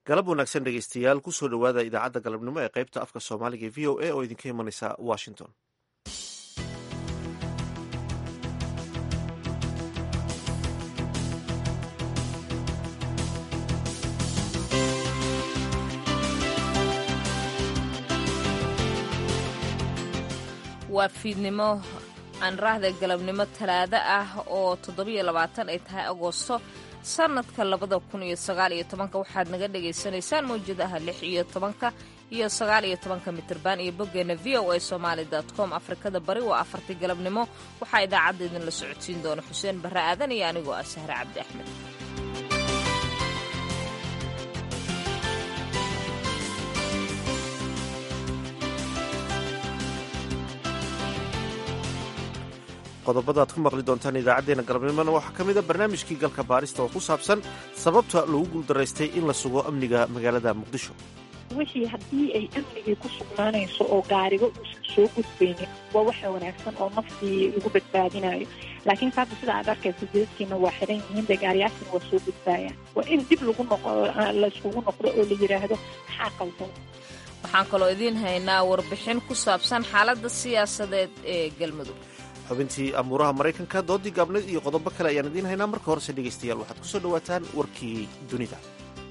galab wanaagsan dhegeystayaal kusoo dhowaada idaacadda galabnimo ee qaybta afka soomaaliga e v o a oo idinka imanaysa washington waa fiidnimo aan raahda galabnimo talaado ah oo toddobiyo labaatan ay tahay agoosto sannadka labada kun iyo sagaal iyo tobanka waxaad naga dhagaysanaysaan mawjadaha lix iyo tobanka iyo sagaal iyo tobanka mitirban iyo boggeena v o a somaali com afrikada bari waa afartii galabnimo waxaa idaacadda idinla socodsiin doona xuseen barre aadan iyo anigoo ah sahre cabdi axmed qodobada ad ku maqli doontaan idaacaddeenna galabnimona waxaa ka mida barnaamijkii galka baarista oo ku saabsan sababta lagu guuldaraystay in la sugo amniga magaalada muqdisho wixii haddii ay amnigii ku sugnaanayso oo gaariga uusan soo gudbaynin waa waxa wanaagsan oo naftii lagu badbaadinayo laakiin saada sida aad arkaysa jidadkiina waa xiran yihiin dee gaariyaashina waa soo gudbaayaan waa in dib lagu noqo layskugu noqdo oo la yidhaahdo maxaa qaldan waxaan kaloo idiin haynaa warbixin ku saabsan xaaladda siyaasadeed ee galmudug xubintii amuuraha maraykanka doodii gaabneed iyo qodobo kale ayaan idiin haynaa marka horese dhegaystayaal waxaad kusoo dhowaataan warkii dunida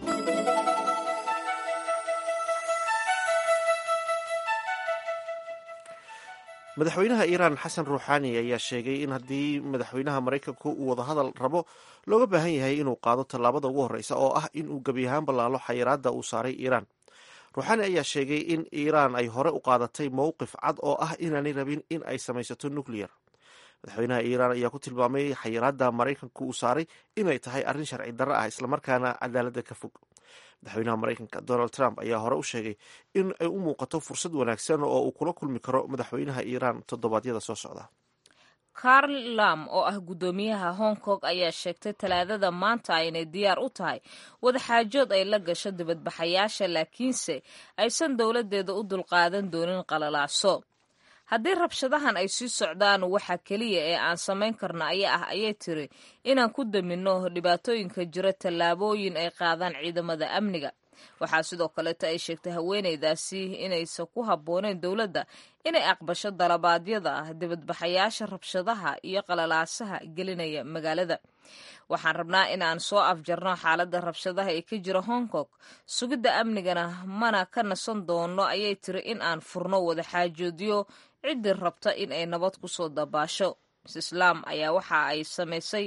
madaxweynaha iiraan xasan ruuxaani ayaa sheegay in haddii madaxweynaha maraykanku uu wadahadal rabo looga baahan yahay inuu qaado tallaabada ugu horreysa oo ah inuu gebi ahaan ballaalo xayiraadda uu saaray iiraan ruuxaani ayaa sheegay in iiraan ay hore u qaadatay mowqif cad oo ah inaanay rabin in ay samaysato nuclear madaxweynaha iiraan ayaa ku tilmaamay xayiraadda maraykanku uu saaray inay tahay arrin sharci darro ah islamarkaana cadaaladda ka fog madaxweynaha maraykanka donald trump ayaa hore u sheegay in ay u muuqato fursad wanaagsan oo uu kula kulmi karo madaxweynaha iiraan toddobaadyada soo socda karl lam oo ah guddoomiyaha hong kong ayaa sheegtay talaadada maanta inay diyaar u tahay wadaxaajood ay la gasho dibadbaxayaasha laakiinse aysan dowladdeeda u dulqaadan doonin qalalaaso haddii rabshadahan ay sii socdaan waxa keliya ee aan samayn karna ayaa ah ayay tiri inaan ku daminno dhibaatooyinka jira tallaabooyin ay qaadaan ciidamada amniga waxaa sidoo kaleeto ay sheegtay haweenaydaasi inaysan ku habbooneyn dowladda inay aqbasho dalabaadyada ah dibadbaxayaasha rabshadaha iyo qalalaasaha gelinaya magaalada waxaan rabnaa in aan soo afjarno xaaladda rabshadaha ee ka jira hong kong sugidda amnigana mana ka nasan doono ayay tiri in aan furno wadaxaajoodyo ciddii rabta in ay nabad ku soo dabaasho mis islaam ayaa waxa ay samaysay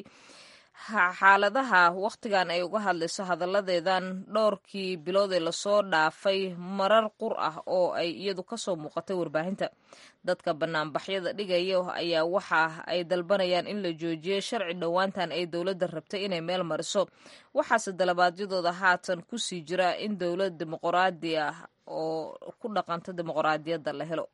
xaaladaha wakhtigan ay uga hadlayso hadalladeedan dhowrkii bilood ee lasoo dhaafay marar qur ah oo ay iyadu kasoo muuqatay warbaahinta dadka banaanbaxyada dhigaya ayaa waxa ay dalbanayaan in la joojiyo sharci dhowaantan ay dowladda rabtay inay meel mariso waxaase dalabaadyadooda haatan kusii jira in dowlad dimuqraadi ah oo ku dhaqanta dimuqraadiyadda la helo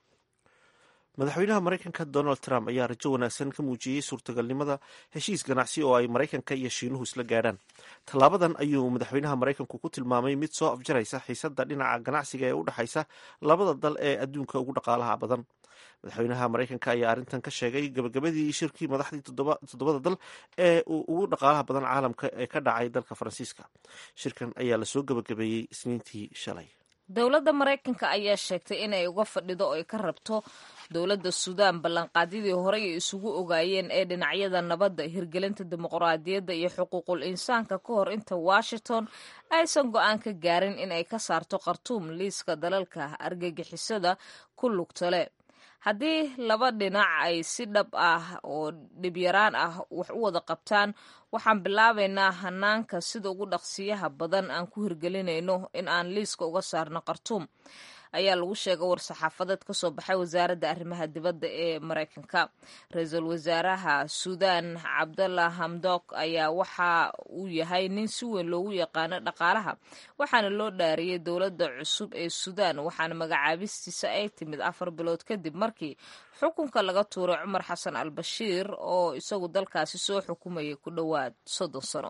madaxweynaha maraykanka donald trump ayaa rajo wanaagsan ka muujiyey suurtagalnimada heshiis ganacsi oo ay maraykanka iyo shiinuhu isla gaadhaan tallaabadan ayuu madaxweynaha maraykanku ku tilmaamay mid soo afjaraysa xiisadda dhinaca ganacsiga ee u dhexaysa labada dal ee adduunka ugu dhaqaalaha badan madaxweynaha maraykanka ayaa arrintan ka sheegay gabagabadii shirkii madaxdii toddobada dal ee ugu dhaqaalaha badan caalamka ee ka dhacay dalka faransiiska shirkan ayaa lasoo gabagabeeyey isniintii shalay dowladda maraykanka ayaa sheegtay inay uga fadhido oo ay ka rabto dowladda suudaan ballanqaadyadii horey ay isugu ogaayeen ee dhinacyada nabadda hirgelinta dimuqraadiyadda iyo xuquuqul insaanka ka hor inta washington aysan go-aan ka gaarin in ay ka saarto khartuum liiska dalalka argagixisada ku lugtale haddii laba dhinac ay si dhab ah oo dhibyaraan ah wax u wada qabtaan waxaan bilaabaynaa hanaanka sida ugu dhaqsiyaha badan aan ku hirgelinayno in aan liiska uga saarno khartuum ayaa lagu sheegay war-saxaafadeed ka soo baxay wasaaradda arrimaha dibadda ee maraykanka ra-iisul wasaaraha suudaan cabdalla hamdok ayaa waxa uu yahay nin si weyn loogu yaqaano dhaqaalaha waxaana loo dhaariyey dowladda cusub ee suudaan waxaana magacaabistiisa ay timid afar bilood kadib markii xukunka laga tuuray cumar xasan al bashiir oo isagu dalkaasi soo xukumayay ku dhowaad soddon sano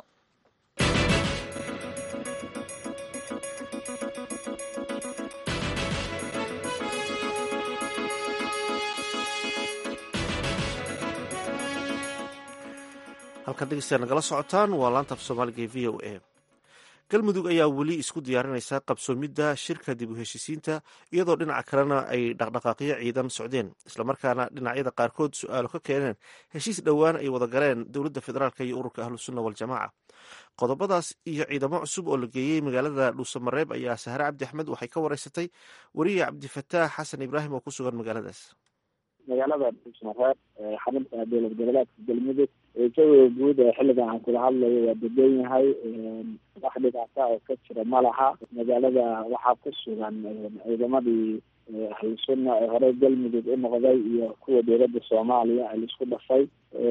halkaad dhegeystayaa nagala socotaan waa laanta af soomaaliga ee v o a galmudug ayaa weli isku diyaarinaysa qabsoomidda shirka dib u heshiisiinta iyadoo dhinaca kalena ay dhaqdhaqaaqyo ciidan socdeen islamarkaana dhinacyada qaarkood su-aalo ka keeneen heshiis dhowaan ay wada galeen dowladda federaalk iyo ururka ahlusunna waljamaaca qodobadaas iyo ciidamo cusub oo la geeyey magaalada dhuusamareeb ayaa sahre cabdi axmed waxay ka wareysatay weriye cabdifataax xasan ibraahim oo ku sugan magaaladaas magaalada dhuusmareeb xarunta dowlad goboleedka galmudug jawiga guud ee xilligan aan kula hadlayo waa degan yahay wax dhibaata oo ka jira ma laha magaalada waxaa ku sugan ciidamadii ahlu sunna ee horey galmudug u noqday iyo kuwa dowladda soomaaliya ay laisku dhafay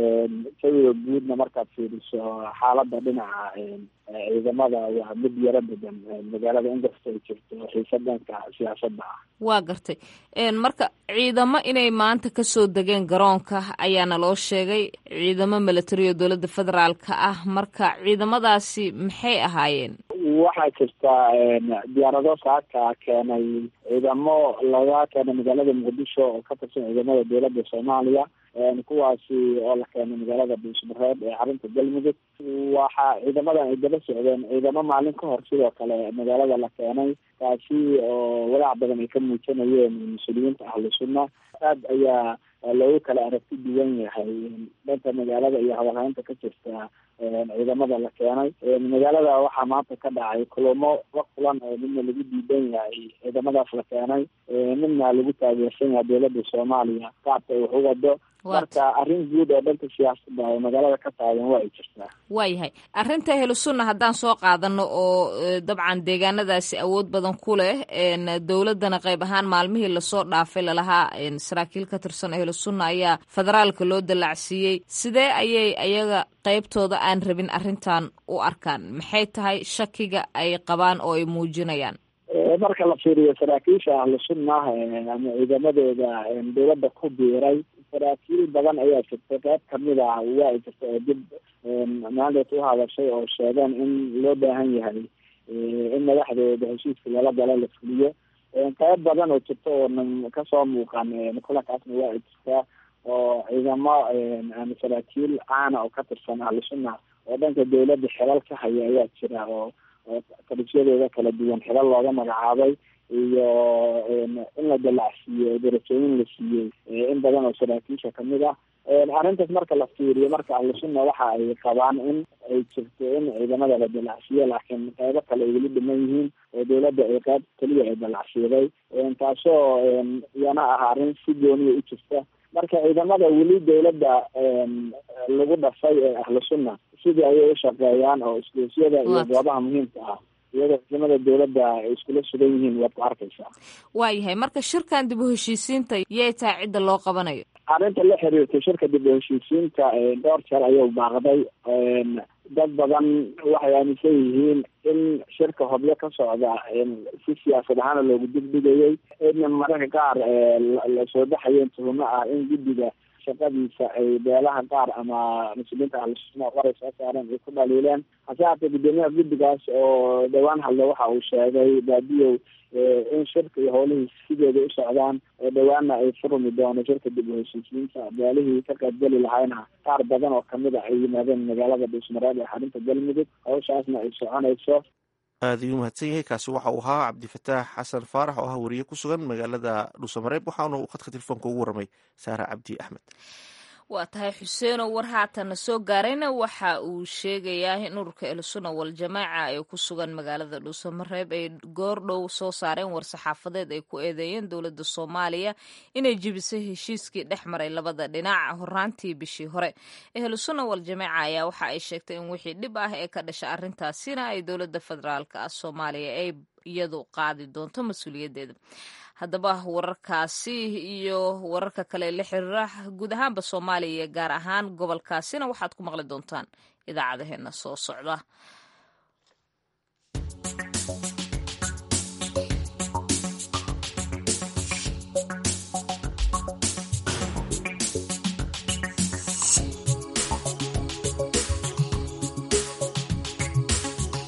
jawiga guudna markaad fiiriso xaalada dhinaca ciidamada waa mid yaro degan magaalada inkasta ay jirto xiisa dhanka siyaasadda ah waa gartay marka ciidamo inay maanta kasoo degeen garoonka ayaana loo sheegay ciidamo milatari oo dowladda federaalka ah marka ciidamadaasi maxay ahaayeen waxaa jirta diyaarado saaka keenay ciidamo laga keenay magaalada muqdisho oo ka tirsan ciidamada dowladda soomaaliya kuwaasi oo la keenay magaalada dhuusmareeb ee xarunta galmudug waxa ciidamadan ay daba socdeen ciidamo maalin ka hor sidoo kale magaalada la keenay taasi oo walaac badan ay ka muujinayeen mas-uuliyiinta ahlu sunna aad ayaa loogu kala aragti duwan yahay dhanka magaalada iyo hadalhaynta ka jirta ciidamada la keenay magaalada waxaa maanta ka dhacay kulamo la kulan oo midna lagu diidan yahay ciidamadaas la keenay midna lagu taageersan yahay dowladda soomaaliya qaabka wax u wado marka arrin guud oo dhanka siyaasadda oo magaalada ka taagan waa ay jirtaa waayahay arrinta ahlu sunna haddaan soo qaadano oo dabcan deegaanadaasi awood badan ku leh dowladdana qayb ahaan maalmihii lasoo dhaafay lalahaa saraakiil ka tirsan ahlu sunna ayaa federaalka loo dallacsiiyey sidee ayay ayaga qaybtooda aan rabin arrintan u arkaan maxay tahay shakiga ay qabaan oo ay muujinayaan marka la fiiriyo saraakiisha ahlu sunna ama ciidamadooda dowladda ku biiray saraakiil badan ayaa jirta qayb kamid ah waa ay jirta oo dib maalinta u hadashay oo sheegeen in loo baahan yahay in madaxdooda heshiiska lala galo la fuliyo qayb badan oo jirta oonan kasoo muuqan kulankaasna waa ay jirtaa oo ciidamo ama saraakiil caana oo ka tirsan ahlu sunna oo dhanka dowladda xilal ka haya ayaa jira oo tarisyadooda kala duwan xilal looga magacaabay iyo in la dalacsiiyo darajooyin la siiyey in badan oo saraakiisha kamid ah arrintaas marka la fiiriyo marka ahlusunna waxa ay qabaan in ay jirto in ciidamada la dalacsiiyo laakiin qaybo kale ay weli dhiman yihiin oo dowladda ay qayb keliya ay dalacsiiday taasoo iyana ah arrin si gooniya u jirta marka ciidamada weli dowladda lagu dhafay ee ahlu sunna sidii ayay u shaqeeyaan oo isdoosyada iyo goobaha muhiimka ah iyadoo ciidamada dowladda ay iskula sugan yihiin waad ku arkaysaa waayahay marka shirkan dib u heshiisiinta yay tahay cidda loo qabanayo arrinta la xiriirtay shirka dib u heshiisiinta dhowr jeer ayuu baaqday dad badan waxay aaminsan yihiin in shirka hobyo ka socda si siyaasad ahaana loogu dibdhigayay in mararka qaar lasoo baxayeen tuhumo ah in guddiga shaqadiisa ay beelaha qaar ama mas-uuliyiinta ahlusunna qoray soo saareen ay ku dhaliileen hase haatee guddoomiyaha guddigaas oo dhowaan hadle waxa uu sheegay baadiyow in shirka iyo howlihii sideeda u socdaan oo dhowaana ay furmi doono shirka dib u heshiisiinta beelihii ka qaybgeli lahayna qaar badan oo kamid a ay yimaadeen magaalada dhuusmareeb ee xarunta galmudug hawshaasna ay soconayso aada ayuu mahadsan yahay kaasi waxa uu ahaa cabdifataax xasan faarax oo ah wariye ku sugan magaalada dhuusamareeb waxaana uu khadka telefoonka ugu warramay saara cabdi axmed waa tahay xuseeno war haatana soo gaarayna waxa uu sheegayaa in ururka elsunna waljamaaca ee ku sugan magaalada dhuusamareeb ay goordhow soo saareen war-saxaafadeed ay ku eedeeyeen dowladda soomaaliya inay jebisay heshiiskii dhex maray labada dhinac horaantii bishii hore ehlusunna waljamaaca ayaa waxa ay sheegtay in wixii dhib ah ee ka dhasha arrintaasina ay dowladda federaalk ah soomaaliya ay iyadu qaadi doonto mas-uuliyaddeeda haddaba wararkaasi iyo wararka kale la xiriira guud ahaanba soomaaliya iyo gaar ahaan gobolkaasina waxaad ku maqli doontaan idaacadaheena soo socda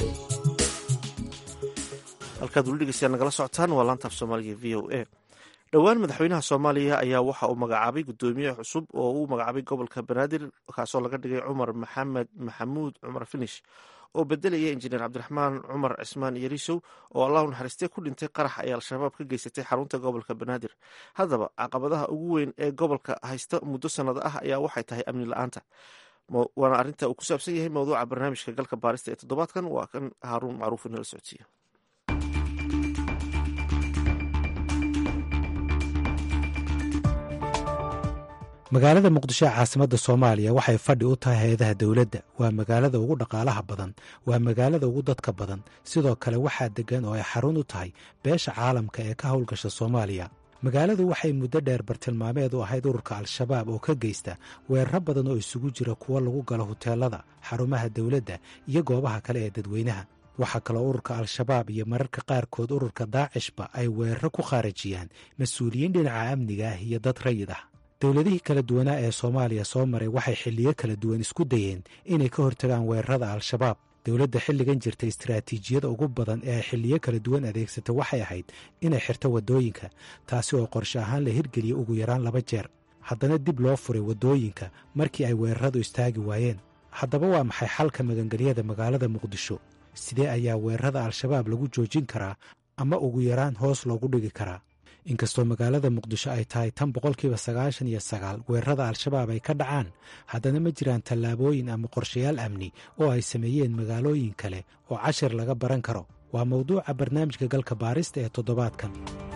halkaad weli dhegeystayaal nagala socotaan waa laanta af soomaaliga v o a dhowaan madaxweynaha soomaaliya ayaa waxa uu magacaabay guddoomiye cusub oo uu magacaabay gobolka banaadir kaasoo laga dhigay cumar maxamed maxamuud cumar finish oo bedelaya injineer cabdiraxmaan cumar cismaan yarisow oo allahu naxariistee ku dhintay qarax ay al-shabaab ka geysatay xarunta gobolka banaadir haddaba caqabadaha ugu weyn ee gobolka haysta muddo sannado ah ayaa waxay tahay amni la-aanta waana arrinta uu ku saabsan yahay mowduuca barnaamijka galka baarista ee toddobaadkan waa kan haaruun macruuf inala socodsiiya magaalada muqdisho ee caasimadda soomaaliya waxay fadhi u tahay hay-adaha dowladda waa magaalada ugu dhaqaalaha badan waa magaalada ugu dadka badan sidoo kale waxaa deggan oo ay xarun u tahay beesha caalamka ee ka howlgasha soomaaliya magaaladu waxay muddo dheer bartilmaameed u ahayd ururka al-shabaab oo ka geysta weeraro badan oo isugu jira kuwo lagu galo huteelada xarumaha dowladda iyo goobaha kale ee dadweynaha waxaa kaloo ururka al-shabaab iyo mararka qaarkood ururka daacishba ay weeraro ku khaarajiyaan mas-uuliyiin dhinaca amniga ah iyo dad rayid ah dowladihii kala duwanaa ee soomaaliya soo maray waxay xilliyo kala duwan isku dayeen inay ka hortagaan weerarada al-shabaab dowladda xilligan jirta istaraatiijiyada ugu badan ee ay xilliyo kala duwan adeegsata waxay ahayd inay xirto waddooyinka taasi oo qorshe ahaan la hirgeliya ugu yaraan laba jeer haddana dib loo furay waddooyinka markii ay weeraradu istaagi waayeen haddaba waa maxay xalka magangelyada magaalada muqdisho sidee ayaa weerarada al-shabaab lagu joojin karaa ama ugu yaraan hoos loogu dhigi karaa inkastoo magaalada muqdisho ay tahay tan boqolkiiba sagaashan iyo sagaal weerarada al-shabaab ay ka dhacaan haddana ma jiraan tallaabooyin ama qorshayaal amni oo ay sameeyeen magaalooyin kale oo cashir laga baran karo waa mawduuca barnaamijka galka baarista ee toddobaadkan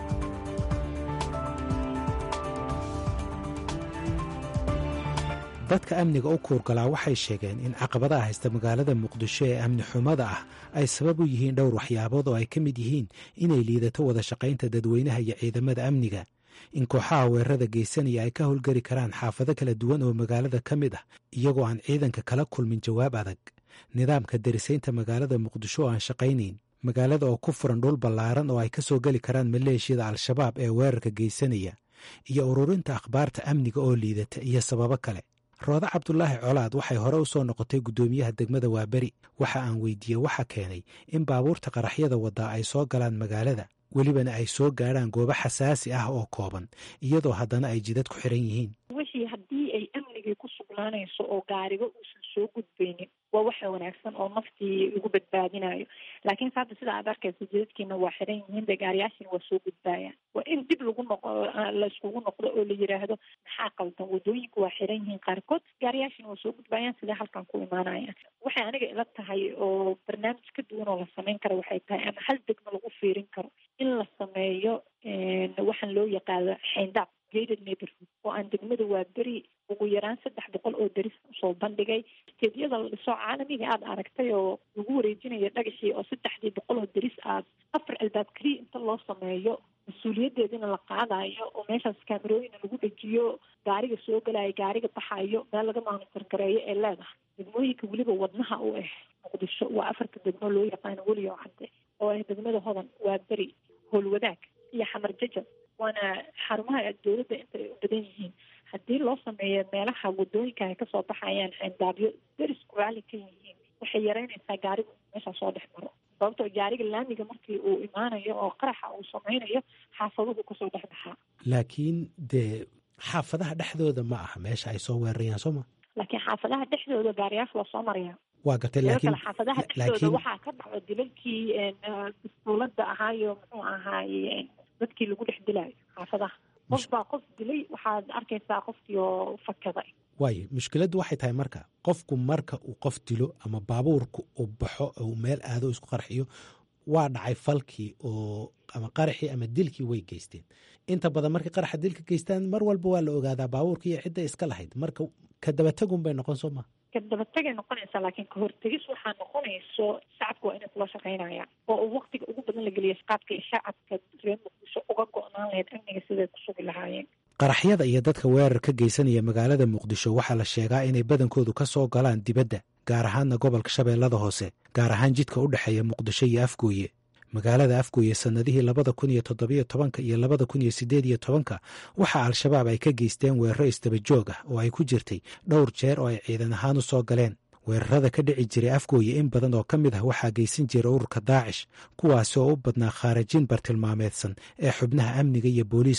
dadka amniga u kuurgalaa waxay sheegeen in caqabadaha haysta magaalada muqdisho ee amni xumada ah ay sabab u yihiin dhowr waxyaabood oo ay ka mid yihiin inay liidato wada shaqaynta dadweynaha iyo ciidamada amniga in kooxaha weerarada geysanaya ay ka howlgeli karaan xaafado kala duwan oo magaalada ka mid ah iyagoo aan ciidanka kala kulmin jawaab adag nidaamka darisaynta magaalada muqdisho oo aan shaqaynayn magaalada oo ku furan dhul ballaaran oo ay ka soo geli karaan maleeshiyada al-shabaab ee weerarka geysanaya iyo ururinta akhbaarta amniga oo liidata iyo sababo kale roode cabdulaahi colaad waxay hore u soo noqotay guddoomiyaha degmada waaberi waxa aan weydiiyey waxa keenay in baabuurta qaraxyada waddaa ay soo galaan magaalada welibana ay soo gaadhaan goobo xasaasi ah oo kooban iyadoo haddana ay jidad ku xiran yihiin wixii haddii ay amnigii ku sugnaanayso oo gaariga uusan soo gudbaynin waa waxa wanaagsan oo naftii lagu badbaadinayo laakiinse hadda sida aad arkaysa jidadkiina waa xiran yihiin dee gaariyaashina waa soo gudbaayaan waa in dib lagu noqo layskugu noqdo oo la yiraahdo maxaa qaldan wadooyinka waa xiran yihiin qaarkood gaariyaashina waa soo gudbaayaan sidee halkan ku imaanayaan waxay aniga ila tahay oo barnaamij ka duwan oo la sameyn kara waxay tahay ama hal degmo lagu fiirin karo in la sameeyo waxaan loo yaqaano xayndaab gated neighborhood oo aan degmada waa beri ugu yaraan saddex boqol oo deris usoo bandhigay steedyada la dhiso caalamiga aada aragtay oo lagu wareejinayo dhagaxii oo saddexdii boqol oo deris aad afar albaab keliya inta loo sameeyo mas-uuliyadeedina la qaadayo oo meeshaas kaamerooyina lagu dhejiyo gaariga soo galayo gaariga baxayo meel laga maanitor gareeyo ee leedahay degmooyinka weliba wadnaha u ah muqdisho waa afarta degmo loo yaqaano weliyo cadde oo ah degmada hodan waa beri howlwadaag iyo xamar jajab waana xarumaha dowladda intay u badan yihiin haddii loo sameeyo meelaha wadooyinka ay kasoo baxayaan xeendaabyo derisku raalli ka yihiin waxay yareynaysaa gaarigu meeshaa soo dhex maro sababtoo gaariga laamiga markii uu imaanayo oo qaraxa uu sameynayo xaafaduhu kasoo dhex baxaa laakiin dee xaafadaha dhexdooda ma aha meesha ay soo weerarayaan soo ma laakiin xaafadaha dhexdooda gaariyaasha waa soo maraya waa gartay sidoo laakiin kale xaafadaha dhexdooda waxaa ka dhacdo dilalkii dastuulada ahaayo muxuu ahaaye dadkii lagu dhex dilaayo xaafadaha qof baa qof dilay waxaad arkaysaa qofkii oo fakaday waayo mushkiladdu waxay tahay marka qofku marka uu qof dilo ama baabuurku uu baxo uu meel aado isku qarxiyo waa dhacay falkii oo ama qaraxii ama dilkii way geysteen inta badan markay qaraxa dilka geystaan mar walba waa la ogaadaa baabuurka iyo cidda iska lahayd marka ka dabatagun bay noqon soo maa ka dabatagay noqonaysaa laakiin kahortegis waxaa noqonayso shacabka waa inay kula shaqaynayaan oo uu waktiga ugu badan la geliya qaabka iyo shacabka reer muqdisho uga go-naan lahayd amniga siday ku sugi lahaayeen qaraxyada iyo dadka weerar ka geysanaya magaalada muqdisho waxaa la sheegaa inay badankoodu ka soo galaan dibadda gaar ahaanna gobolka shabeellada hoose gaar ahaan jidka u dhexeeya muqdisho iyo afgooye magaalada afgooye sannadihii labada kun iyo toddobiyo tobanka iyo labada kun iyo siddeed iyo tobanka waxaa al-shabaab ay ka geysteen weeraro isdabajoog ah oo ay ku jirtay dhowr jeer oo ay ciidan ahaan u soo galeen weerarada ka dhici jiray afgooye in badan oo ka mid ah waxaa geysan jira ururka daacish kuwaasi oo u badnaa khaarajin bartilmaameedsan ee xubnaha amniga iyo booliiska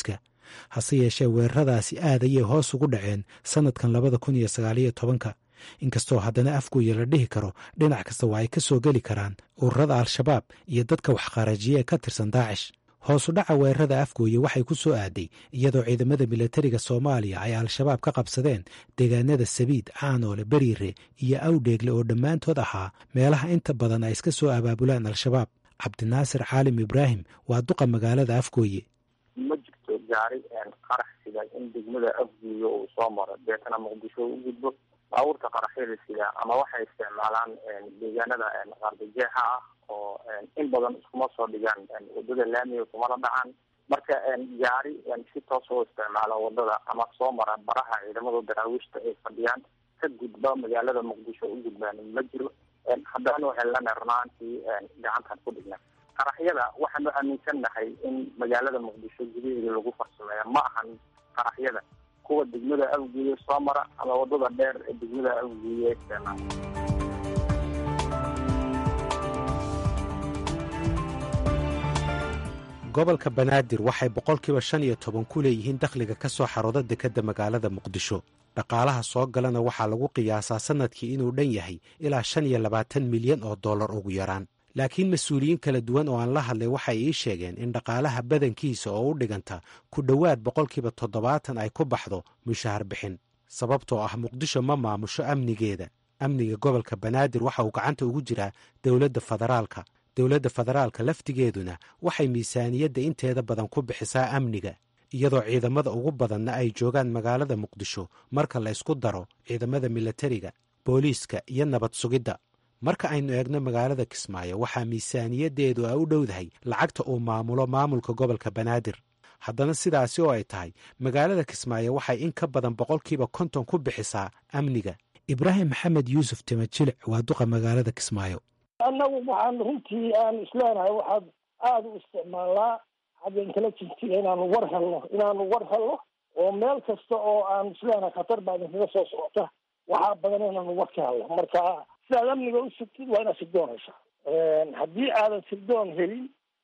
hase yeeshee weeraradaasi aad ayay hoos ugu dhaceen sannadkan labada kun iyo sagaaliyo tobanka inkastoo haddana afgooya la dhihi karo dhinac kasta waa ay ka soo geli karaan ururada al-shabaab iyo dadka waxqarajiya ee ka tirsan daacish hoosu dhaca weerarada afgooye waxay ku soo aaday iyadoo ciidamada milatariga soomaaliya ay al-shabaab ka qabsadeen deegaanada sabiid caanoole beriire iyo awdheegle oo dhammaantood ahaa meelaha inta badan ay iska soo abaabulaan al-shabaab cabdinaasir caalim ibraahim waa duqa magaalada afgooye ma jirto gaari qarax sida in degmada afgooye uu soo maro deetana muqdisho u gudbo baabuurta qaraxyada sida ama waxay isticmaalaan deegaanada qardajeexa ah oo in badan iskuma soo dhigaan wadada laamiga kumala dhacaan marka gaari si toos oo isticmaala wadada ama soo mara baraha ciidamada daraawiishta ay fadhiyaan ka gudba magaalada muqdisho u gudbaan ma jiro haddana waxay lena runaantii gacantan ku dhigna qaraxyada waxaanu aaminsannahay in magaalada muqdisho gudaheeda lagu farsameeya ma ahan qaraxyada kuwa degmada awgeeye soo mara ama wadada dheer ee degmada awgeeye isticmaala gobolka banaadir waxay boqolkiiba shan iyo toban ku leeyihiin dakhliga ka soo xarooda dekedda magaalada muqdisho dhaqaalaha soo galana waxaa lagu qiyaasaa sannadkii inuu dhan yahay ilaa shan iyo labaatan milyan oo dollar ugu yaraan laakiin mas-uuliyiin kala duwan oo aan la hadlay waxay ii sheegeen in dhaqaalaha badankiisa oo u dhiganta ku dhowaad boqolkiiba toddobaatan ay ku baxdo mushahar bixin sababtoo ah muqdisho ma maamusho amnigeeda amniga gobolka banaadir waxa uu gacanta ugu jiraa dowladda federaalka dowladda federaalka laftigeeduna waxay miisaaniyadda inteeda badan ku bixisaa amniga iyadoo ciidamada ugu badanna ay joogaan magaalada muqdisho marka la ysku daro ciidamada milatariga booliiska iyo nabad sugidda marka aynu eegno magaalada kismaayo waxaa miisaaniyaddeedu a u dhowdahay lacagta uu maamulo maamulka gobolka banaadir haddana sidaasi oo ay tahay magaalada kismaayo waxay in ka badan boqolkiiba konton ku bixisaa amniga ibraahim maxamed yuusuf timajilic waa duqa magaalada kismaayo annagu waxaan runtii aan isleenahay waxaad aada u isticmaalnaa xagga intelligensiga inaanu war helno inaanu war helno oo meel kasta oo aan isleenahay khatar baa idinkaga soo socota waxaa badan inaanu war ka helno marka sidaad amniga u sugtid waa inaad sirdoon hesha haddii aadan sirdoon helin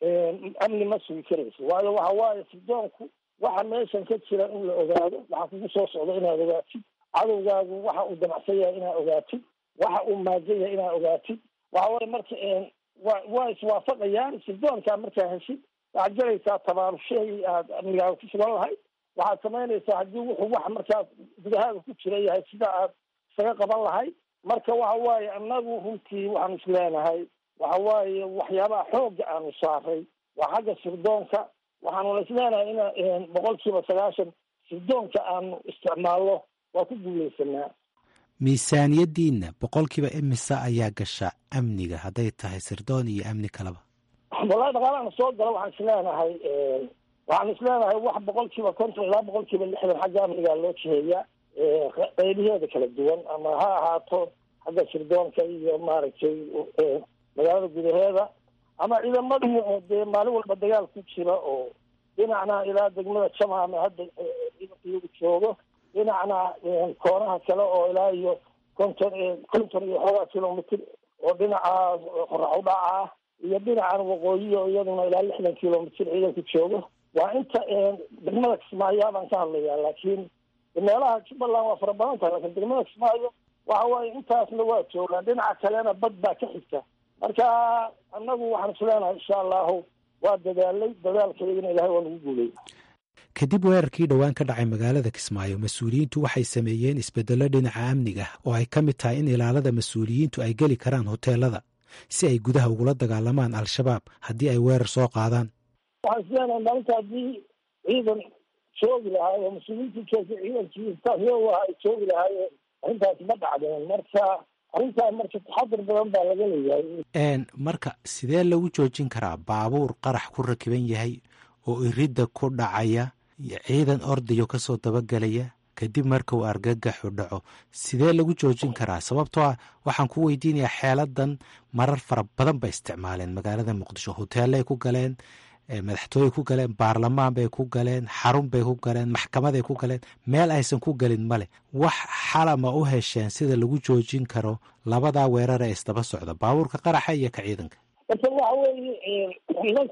amni ma sugi karayso waayo waxa waaye sirdoonku waxa meeshan ka jira in la ogaado waxa kugu soo socda inaad ogaatid cadowgaagu waxa uu damacsan yahay inaad ogaatid waxa uu maajan yahay inaad ogaatid waxa weye marka wa waa iswaafaqayaan sirdoonkaa markaa heshid waxaad galaysaa tabaarushahii aad amnigaaga ku sugan lahayd waxaad samaynaysaa haddii wuxuu wax markaas gudahaaga ku jira yahay sida aad isaga qaban lahayd marka waxa waaye annagu runtii waxaanu isleenahay waxa waaye waxyaabaha xoogga aanu saaray waa xagga sirdoonka waxaanuna isleenahay in boqol kiiba sagaashan sirdoonka aanu isticmaalno waa ku guuleysanaa miisaaniyaddiinna boqolkiiba imisa ayaa gasha amniga hadday tahay sirdoon iyo amni kaleba wallahi dhaqaalahana soo gala waxaan isleenahay waxaan isleenahay wax boqol kiiba konton ilaa boqol kiiba lixdan xagga amnigaa loo jiheeyaa qeybaheeda kala duwan ama ha ahaato xagga sirdoonka iyo maaragtay magaalada gudaheeda ama ciidamadii oo dee maalin walba dagaal ku jira oo dhinacna ilaa degmada jamaama hadda iyagu joogo dhinacna koonaha kale oo ilaa iyo konton konton iyo xoogaa kilomitr oo dhinaca qorax udhaca ah iyo dhinacan waqooyi oo iyaduna ilaa lixdan kilomitr ciidanku joogo waa inta degmada kismaayo baan ka hadlayaa laakiin meelaha jubbaland waa fara badan tahay lakin degmada kismaayo waxa waaye intaasna waa joogaan dhinaca kalena bad baa ka xigta marka annagu waxaan isleenahay insha allahu waa dadaalay dadaalkeedina ilahay waa nagu guulay kadib weerarkii dhowaan ka dhacay magaalada kismaayo mas-uuliyiintu waxay sameeyeen isbeddello dhinaca amniga oo ay ka mid tahay in ilaalada mas-uuliyiintu ay geli karaan hoteelada si ay gudaha ugula dagaalamaan al-shabaab haddii ay weerar soo qaadaan waxaan isleenahay maalinta haddii ciidan joogi lahaay oo mas-uuliyiintu joogtay ciidankii istaafyooga ay joogi lahaayeen arrintaasi ma dhacdeen marka arrintaa marka taxadur badan baa laga leeyahay marka sidee lagu joojin karaa baabuur qarax ku rakiban yahay oo iridda ku dhacaya ciidan ordayo kasoo dabagelaya kadib marka uu argagaxu dhaco sidee lagu joojin karaa sababtoo ah waxaan ku weydiinayaa xeeladan marar fara badan bay isticmaaleen magaalada muqdisho hoteelay ku galeen madaxtooyey ku galeen baarlamaan bay ku galeen xarun bay ku galeen maxkamaday ku galeen meel aysan ku gelin male wax xalama u hesheen sida lagu joojin karo labadaa weerar ee isdaba socda baabuurka qaraxa iyo ka ciidanka marka waxa weeye ciidanku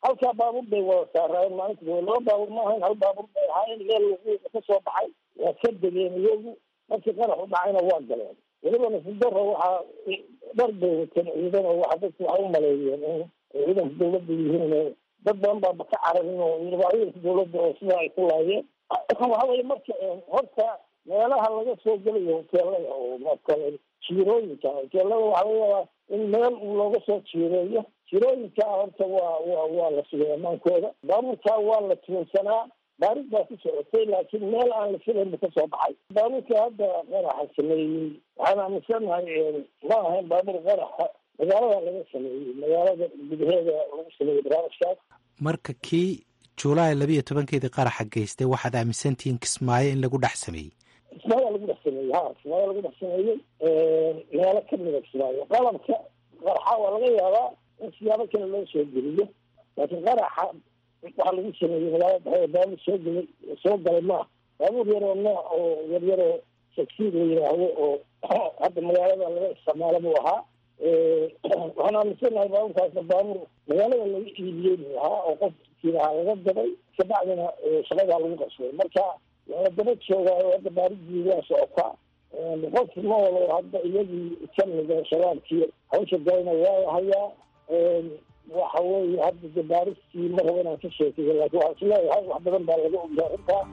halkaa baabuur bay wada saaraayeen maalinta laba baabuur ma ahayn hal baabuur bay ahaayeen meel lagu ka soo baxay waa ka degeen iyagu markii qarax u dhacayna waa galeen weliba nasidaro waxaa dhar bay wateen ciidan oo waxa dadku waxay u maleeyeen in ciidanka dawladda yihiin dad badan baaba ka cararin oo ciidanka dawladda oo sidaa ay ku laayeen waxa weye marka horta meelaha laga soo gelayo hoteelada oo makale jiirooyinka hoteelada waxa laga yaabaa in meel uu looga soo jiireeyo jirooyinka horta waa wa waa la sugay amaankooda baabuurkaa waa la tuunsanaa baarid baa ku socotay laakiin meel aan la filayn bu kasoo baxay baabuurka hadda qaraxa sameeyey waxaan aaminsanahay ma ahayn baabuur qaraxa magaalada laga sameeyey magaalada gudaheeda lagu sameeyey barnaamijkaas marka kii julaay labiiyo tobankeedii qaraxa geystay waxaad aaminsantihiin kismaayo in lagu dhex sameeyey kismaayo lagu dhex sameeyey ha kismaayo lagu dhex sameeyey meelo kamida kismaayo qalabka qaraxa waa laga yaabaa in siyaabo kale loo soo geliyo laakiin qaraxa waxaa lagu sameeyey magaalada dhexe baabuur soo gelay soo galay maaha baabuur yaroo nooc oo yaryaroo sagsiid la yidhaahdo oo hadda magaalada laga isticmaalo buu ahaa waxaan aaminsanahay baabuurkaasna baabuur magaalada laga iibiyey buu ahaa oo qofkiilahaa laga dabay kabacdina shaqadaa lagu qabsaday marka waa daba joogaayo hadda baaridii waa socotaa qof noolo hadda iyagii kamida shabaabkii hawsha galayna waa la hayaa waxa weeye hadda de baaristii ma rabo inaan ka sheekeyo laakiin waxaan isleeyahay wax badan baa laga ogyaa arrintaa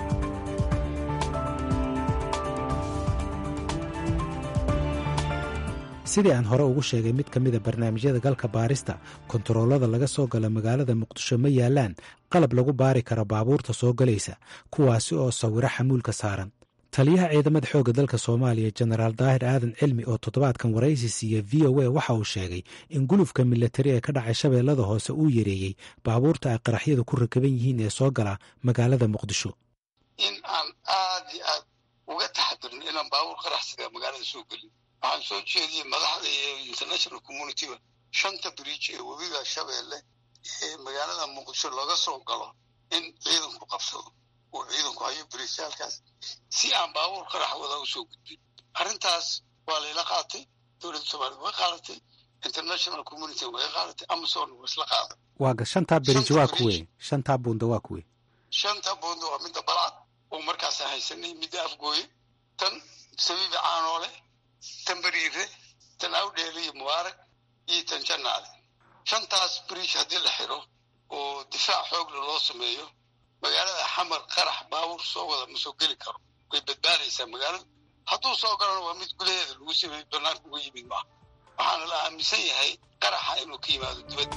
sidii aan hore ugu sheegay mid ka mida barnaamijyada galka baarista kontaroolada laga soo gala magaalada muqdisho ma yaalaan qalab lagu baari karo baabuurta soo galaysa kuwaasi oo sawiro xamuulka saaran taliyaha ciidamada xoogga dalka soomaaliya jenaraal daahir aadan cilmi oo toddobaadkan waraysi siiya v o a waxa uu sheegay in gulufka milatari ee ka dhacay shabeellada hoose uu yareeyey baabuurta ay qaraxyadu ku rakaban yihiin ee soo gala magaalada muqdisho in aan aad iyo aad uga taxadirin inaan baabuur qaraxsiga magaalada soo gelin waxaan soo jeediyey madaxda iyo international communityba shanta bridge ee webiga shabeelle ee magaalada muqdisho laga soo galo in ciidanku qabsado uu ciidanku hayo birisyaalkaas si aan baabuur qarax wada usoo gudbin arrintaas waa layla qaatay dowladda soomaliya way qaadatay international community way qaadatay amazon waa isla qaaday waaga shantaa bridge waa kuwe shantaa buunda waa kuwe shanta buunda waa midda balcad oo markaasaan haysanay midda afgooye tan sabiibi caanoole tan beriire tan awdheele iyo mubaarak iyo tan janaale shantaas bridge haddii la xiro oo difaac xoogle loo sameeyo magaalada xamar qarax baabuur soo wada ma soo geli karo way badbaadaysaa magaalada hadduu soo galana waa mid gudaheeda lagu sameeyey banaanka uga yimid maaha waxaana la aaminsan yahay qaraxa inuu ka yimaado dibadda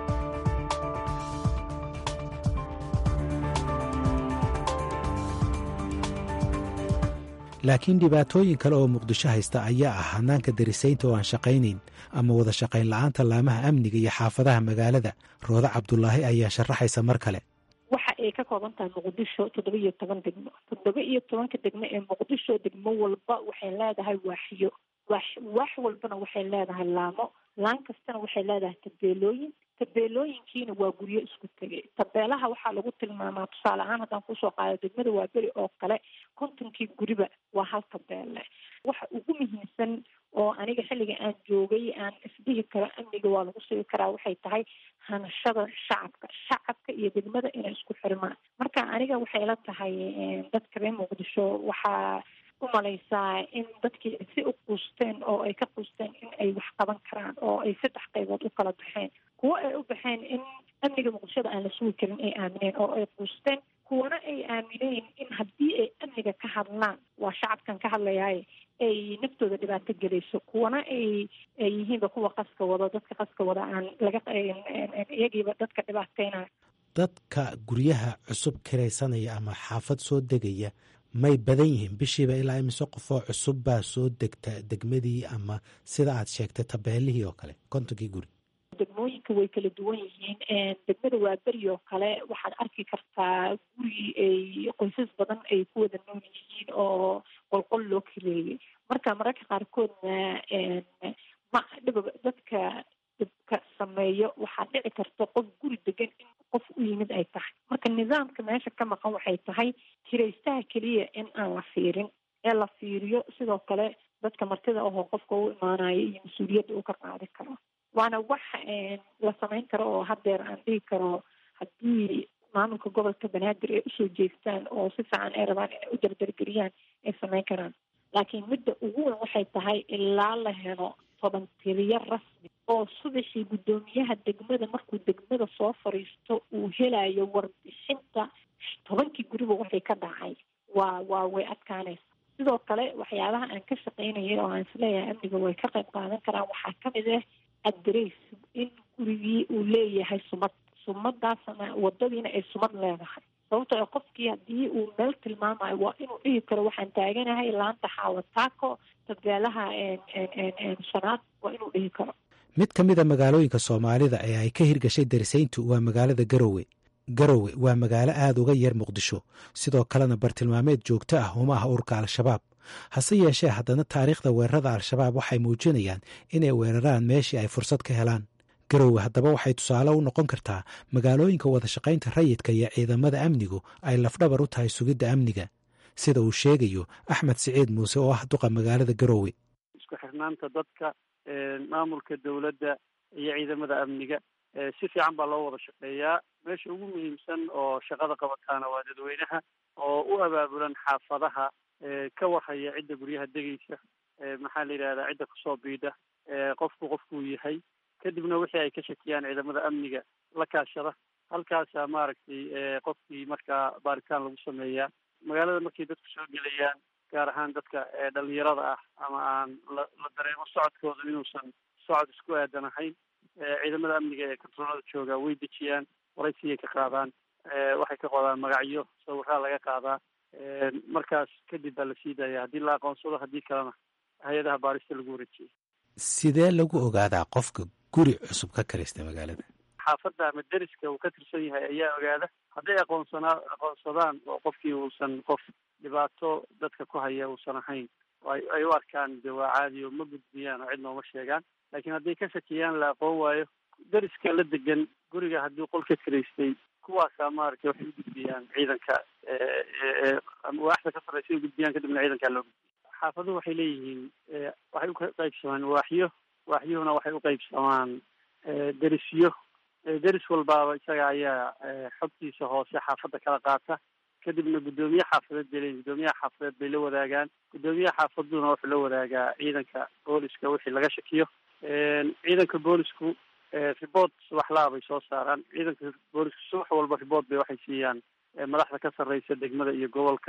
laakiin dhibaatooyin kale oo muqdisho haysta ayaa ah hanaanka darisaynta oo aan shaqaynayn ama wada shaqayn la-aanta laamaha amniga iyo xaafadaha magaalada rooda cabdulaahi ayaa sharaxaysa mar kale waxa ay ka kooban tahay muqdisho toddoba iyo toban degmo toddoba iyo tobanka degmo ee muqdisho degmo walba waxay leedahay waaxyo waax waax walbana waxay leedahay laamo laan kastana waxay leedahay tabeelooyin tabeelooyinkiina waa guryo isku tegay tabeelaha waxaa lagu tilmaamaa tusaale ahaan haddaan kusoo qaado degmada waa beri oo kale kontonkii guriba waa hal tabeelle waxa ugu muhiimsan oo aniga xilliga aan joogay aan isdhihi karo amniga waa lagu sugi karaa waxay tahay hanashada shacabka shacabka iyo degmada inay isku xirmaan marka aniga waxay la tahay dadka reer muqdisho waxaa u malaysaa in dadkii si u quusteen oo ay ka quusteen in ay wax qaban karaan oo ay saddex qaybood u kala baxeen kuwo ay u baxeen in amniga muqdishada aan la sugi karin ay aamineen oo ay quusteen kuwana ay aamineen in haddii ay amniga ka hadlaan waa shacabkan ka hadlayaaye ay naftooda dhibaato gelayso kuwana ay ay yihiinba kuwa qaska wado dadka qaska wada aan laga iyagiiba dadka dhibaateynayo dadka guryaha cusub kiraysanaya ama xaafad soo degaya may badan yihiin bishiiba ilaa imise qofoo cusub baa soo degta degmadii ama sida aad sheegtay tabeelihii oo kale kontonkii guri degmooyinka way kala duwan yihiin degmada waa beri oo kale waxaad arki kartaa guri ay qoysas badan ay ku wada nool yihiin oo qolqol loo kireeyey marka mararka qaarkoodna ma dhib dadka dhibka sameeyo waxaa dhici karta qof guri degan in qof u yimid ay tahay marka nidaamka meesha ka maqan waxay tahay kiraystaha keliya in aan la fiirin ee la fiiriyo sidoo kale dadka martida ahoo qofka u imaanayo iyo mas-uuliyadda uu ka qaadi karo waana wax la samayn karo oo haddeer aan dhihi karo haddii maamulka gobolka banaadir ay usoo jeestaan oo si fiican ay rabaan inay u dardargeliyaan ay samayn karaan laakiin midda ugu weyn waxay tahay ilaa la helo toban tiriyo rasmi oo subaxii guddoomiyaha degmada markuu degmada soo fadhiisto uu helayo warbixinta tobankii guriba waxay ka dhacay waa waa way adkaanaysa sidoo kale waxyaabaha aan ka shaqaynayay oo aan isleeyahay amniga way ka qayb qaadan karaan waxaa kamid ah adres in gurigii uu leeyahay sumad sumadaasna wadadiina ay sumad leedahay sababtoo a qofkii haddii uu meel tilmaamayo waa inuu dhihi karo waxaan taaganahay laanta xaawataako tabeelaha shanaad waa inuu dhihi karo mid ka mid a magaalooyinka soomaalida ee ay ka hirgashay darisayntu waa magaalada garowe garowe waa magaalo aad uga yar muqdisho sidoo kalena bartilmaameed joogto ah uma ah urka al-shabaab hase yeeshee haddana taariikhda weerarada al-shabaab waxay muujinayaan inay weeraraan meeshii ay fursad ka helaan garowe haddaba waxay tusaale u noqon kartaa magaalooyinka wadashaqaynta rayidka iyo ciidamada amnigu ay lafdhabar u tahay sugidda amniga sida uu sheegayo axmed siciid muuse oo ah duqa magaalada garowe isku xirnaanta dadka maamulka dowladda iyo ciidamada amniga si fiican baa loo wada shaqeeyaa meesha ugu muhiimsan oo shaqada qabataana waa dadweynaha oo u abaabulan xaafadaha ka warhaya cidda guryaha degaysa maxaa la yidhahdaa cidda kusoo biidha qofku qofkuu yahay kadibna wixii ay ka shakiyaan ciidamada amniga la kaashada halkaasaa maaragtay qofkii markaa baaritaan lagu sameeyaa magaalada markay dadku soo gelayaan gaar ahaan dadka dhalinyarada ah ama aan la la dareemo socodkooda inuusan socod isku aadan ahayn ciidamada amniga ee kontaroolada jooga way dejiyaan waraysiyay ka qaadaan waxay ka qodaan magacyo sawiraa laga qaadaa markaas kadib baa la sii daaya haddii la aqoonsado haddii kalena hay-adaha baarista lagu wareejiyay sidee lagu ogaadaa qofka guri cusub ka karaysta magaalada xaafadda ama deriska uu ka tirsan yahay ayaa ogaada hadday aqoonsanaa aqoonsadaan oo qofkii uusan qof dhibaato dadka ku haya uusan ahayn ay u arkaan de waa caadi oo ma gudbiyaan oo cid nooma sheegaan laakiin hadday ka shakiyaan la aqoon waayo deriska la degan guriga haddii qol ka kiraystay kuwaasaa maaragtay waxay u gudbiyaan ciidanka waaxda ka sarreysa u gudbiyaan kadibna ciidankaa loo gudbiya xaafaduhu waxay leeyihiin waxay u qaybsamaan waaxyo waaxyuhuna waxay u qaybsamaan derisyo deris walbaaba isaga ayaa xogtiisa hoose xaafadda kala qaata kadibna guddoomiye xaafadeed bay leeyihin guddoomiyaha xaafadeed bay la wadaagaan guddoomiyaha xaafaduna wuxuu la wadaagaa ciidanka booliska wixii laga shakiyo ciidanka boolisku report subaxlaa bay soo saaraan ciidanka boolisku subax walba report bay waxay siiyaan madaxda ka sarreysa degmada iyo gobolka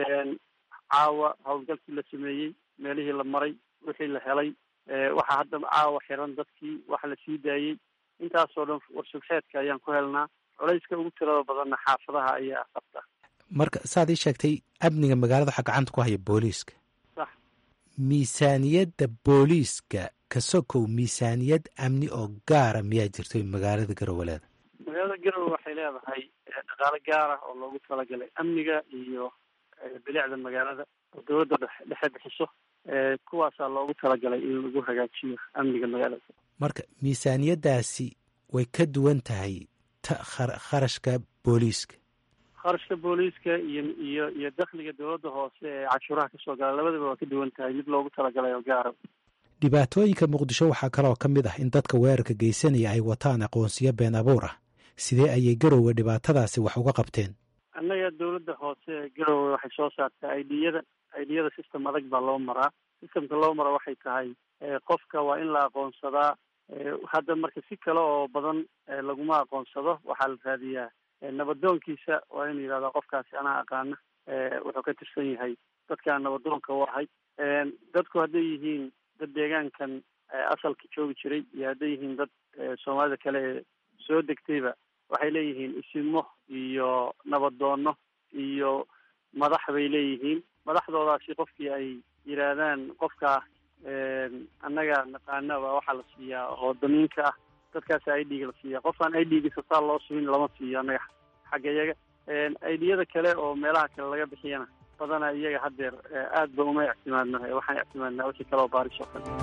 caawa howlgalkii la sameeyey meelihii la maray wixii la helay waxaa hadda caawa xiran dadkii waxa la sii daayey intaasoo dhan warsubxeedka ayaan ku helnaa culayska ugu tirada badanna xaafadaha ayaa qabta marka saad ii sheegtay amniga magaalada waxaa gacanta ku haya booliiska sax miisaaniyadda booliiska ka sokow miisaaniyad amni oo gaara miyaa jirto magaalada garoweleeda magaalada garowe waxay leedahay dhaqaale gaar ah oo loogu talagalay amniga iyo bilicda magaalada oo dowladda dhexe bixiso kuwaasaa loogu talagalay in lagu hagaajiyo amniga magaalada marka miisaaniyaddaasi way ka duwan tahay ta kharashka booliiska kharashka booliiska iyo iyo iyo dakhliga dowladda hoose ee cashuuraha kasoo gala labadaba waa ka duwan tahay mid loogu talagalay oo gaara dhibaatooyinka muqdisho waxaa kaloo ka mid ah in dadka weerarka geysanaya ay wataan aqoonsiyo been abuur ah sidee ayay garowe dhibaatadaasi wax uga qabteen annaga dowladda hoose ee garowe waxay soo saartaa idiyada idiyada system adag baa loo maraa systemka loo mara waxay tahay qofka waa in la aqoonsadaa hadda marka si kale oo badan laguma aqoonsado waxaa la raadiyaa nabadoonkiisa waa inu yidhahdaa qofkaasi anaa aqaana wuxuu ka tirsan yahay dadkaan nabadoonka u ahay dadku hadday yihiin dad deegaankan asalka joogi jiray iyo hadday yihiin dad soomaalida kale ee soo degtayba waxay leeyihiin isimo iyo nabadoono iyo madax bay leeyihiin madaxdoodaasi qofkii ay yidhaahdaan qofkaa annaga naqaana baa waxaa la siiyaa oo damiinka ah dadkaasa i d-ga la siiya qofaan i d-ga sasaa loo subin lama siiyo annaga xagga iyaga idiyada kale oo meelaha kale laga bixiyana badana iyaga haddeer aad ba uma ictimaadno waxaan ictimaadnaa wixii kale oo baaris oo kale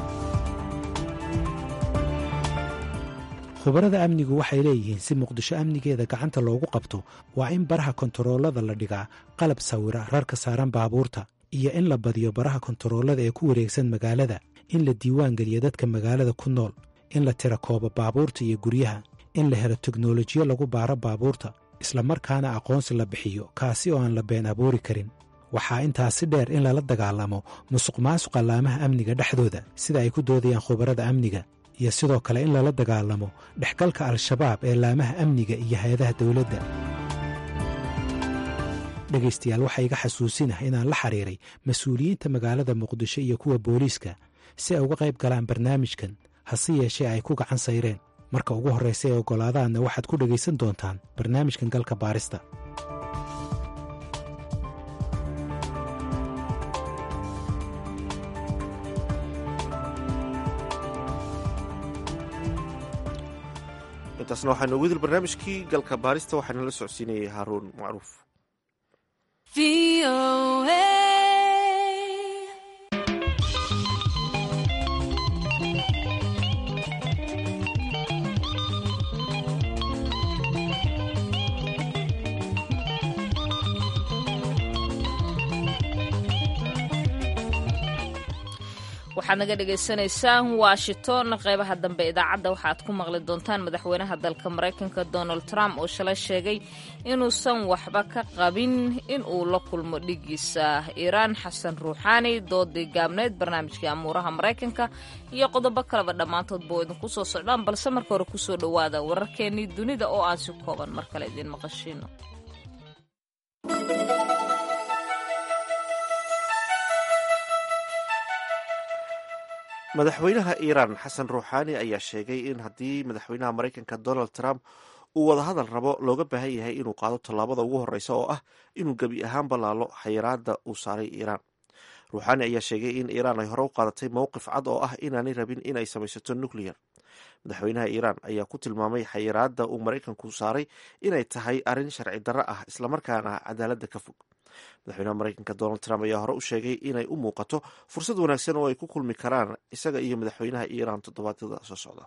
khubarada amnigu waxay leeyihiin si muqdisho amnigeeda gacanta loogu qabto waa in baraha kontaroolada la dhigaa qalab sawira rarka saaran baabuurta iyo in la badiyo baraha kontaroolada ee ku wareegsan magaalada in la diiwaan geliyo dadka magaalada ku nool in la tira koobo baabuurta iyo guryaha in la helo teknolojiyo lagu baaro baabuurta islamarkaana aqoonsi la bixiyo kaasi oo aan la been abuuri karin waxaa intaasi dheer in lala dagaalamo musuq maasuqa laamaha amniga dhexdooda sida ay ku doodayaan khubarada amniga iyo sidoo kale in lala dagaalamo dhexgalka al-shabaab ee laamaha amniga iyo hay-adaha dowladda dhegaystayaal waxaa iga xasuusinah inaan la xiriiray mas-uuliyiinta magaalada muqdisho iyo kuwa booliiska si ay uga qayb galaan barnaamijkan hase yeeshee ay ku gacan sayreen marka ugu horraysa ee oggolaadaanna waxaad ku dhegaysan doontaan barnaamijkan galka baarista intaasna waxaa noogu dil barnaamijkii galka baarista waxaana la socodsiinayay haaruun macruuf waxaad naga dhagaysanaysaan washington qeybaha dambe idaacadda waxaad ku maqli doontaan madaxweynaha dalka maraykanka donald trump oo shalay sheegay inuusan waxba ka qabin in uu la kulmo dhigiisa iiraan xasan ruuxaani doodii gaabneyd barnaamijkii amuuraha maraykanka iyo qodobo kaleba dhammaantoodba oo idinku soo socdaan balse marka hore kusoo dhowaada wararkeenii dunida oo aan si kooban mar kale idiin maqashiino madaxweynaha iiraan xasan ruuxaani ayaa sheegay in haddii madaxweynaha maraykanka donald trump uu wadahadal rabo looga baahan yahay inuu qaado tallaabada ugu horreysa oo ah inuu gebi ahaan ballaalo xayiraada uu saaray iiraan ruuxaani ayaa sheegay in iiraan ay hore u qaadatay mowqif cad oo ah inaanay rabin in ay samaysato nucleyer madaxweynaha iiraan ayaa ku tilmaamay xayiraada uu maraykanku saaray inay tahay arrin sharci darro ah islamarkaana cadaaladda ka fog madaxweynaha maraykanka donald trump ayaa hore u sheegay inay u muuqato fursad wanaagsan oo ay ku kulmi karaan isaga iyo madaxweynaha iiraan toddobaadyada soo socda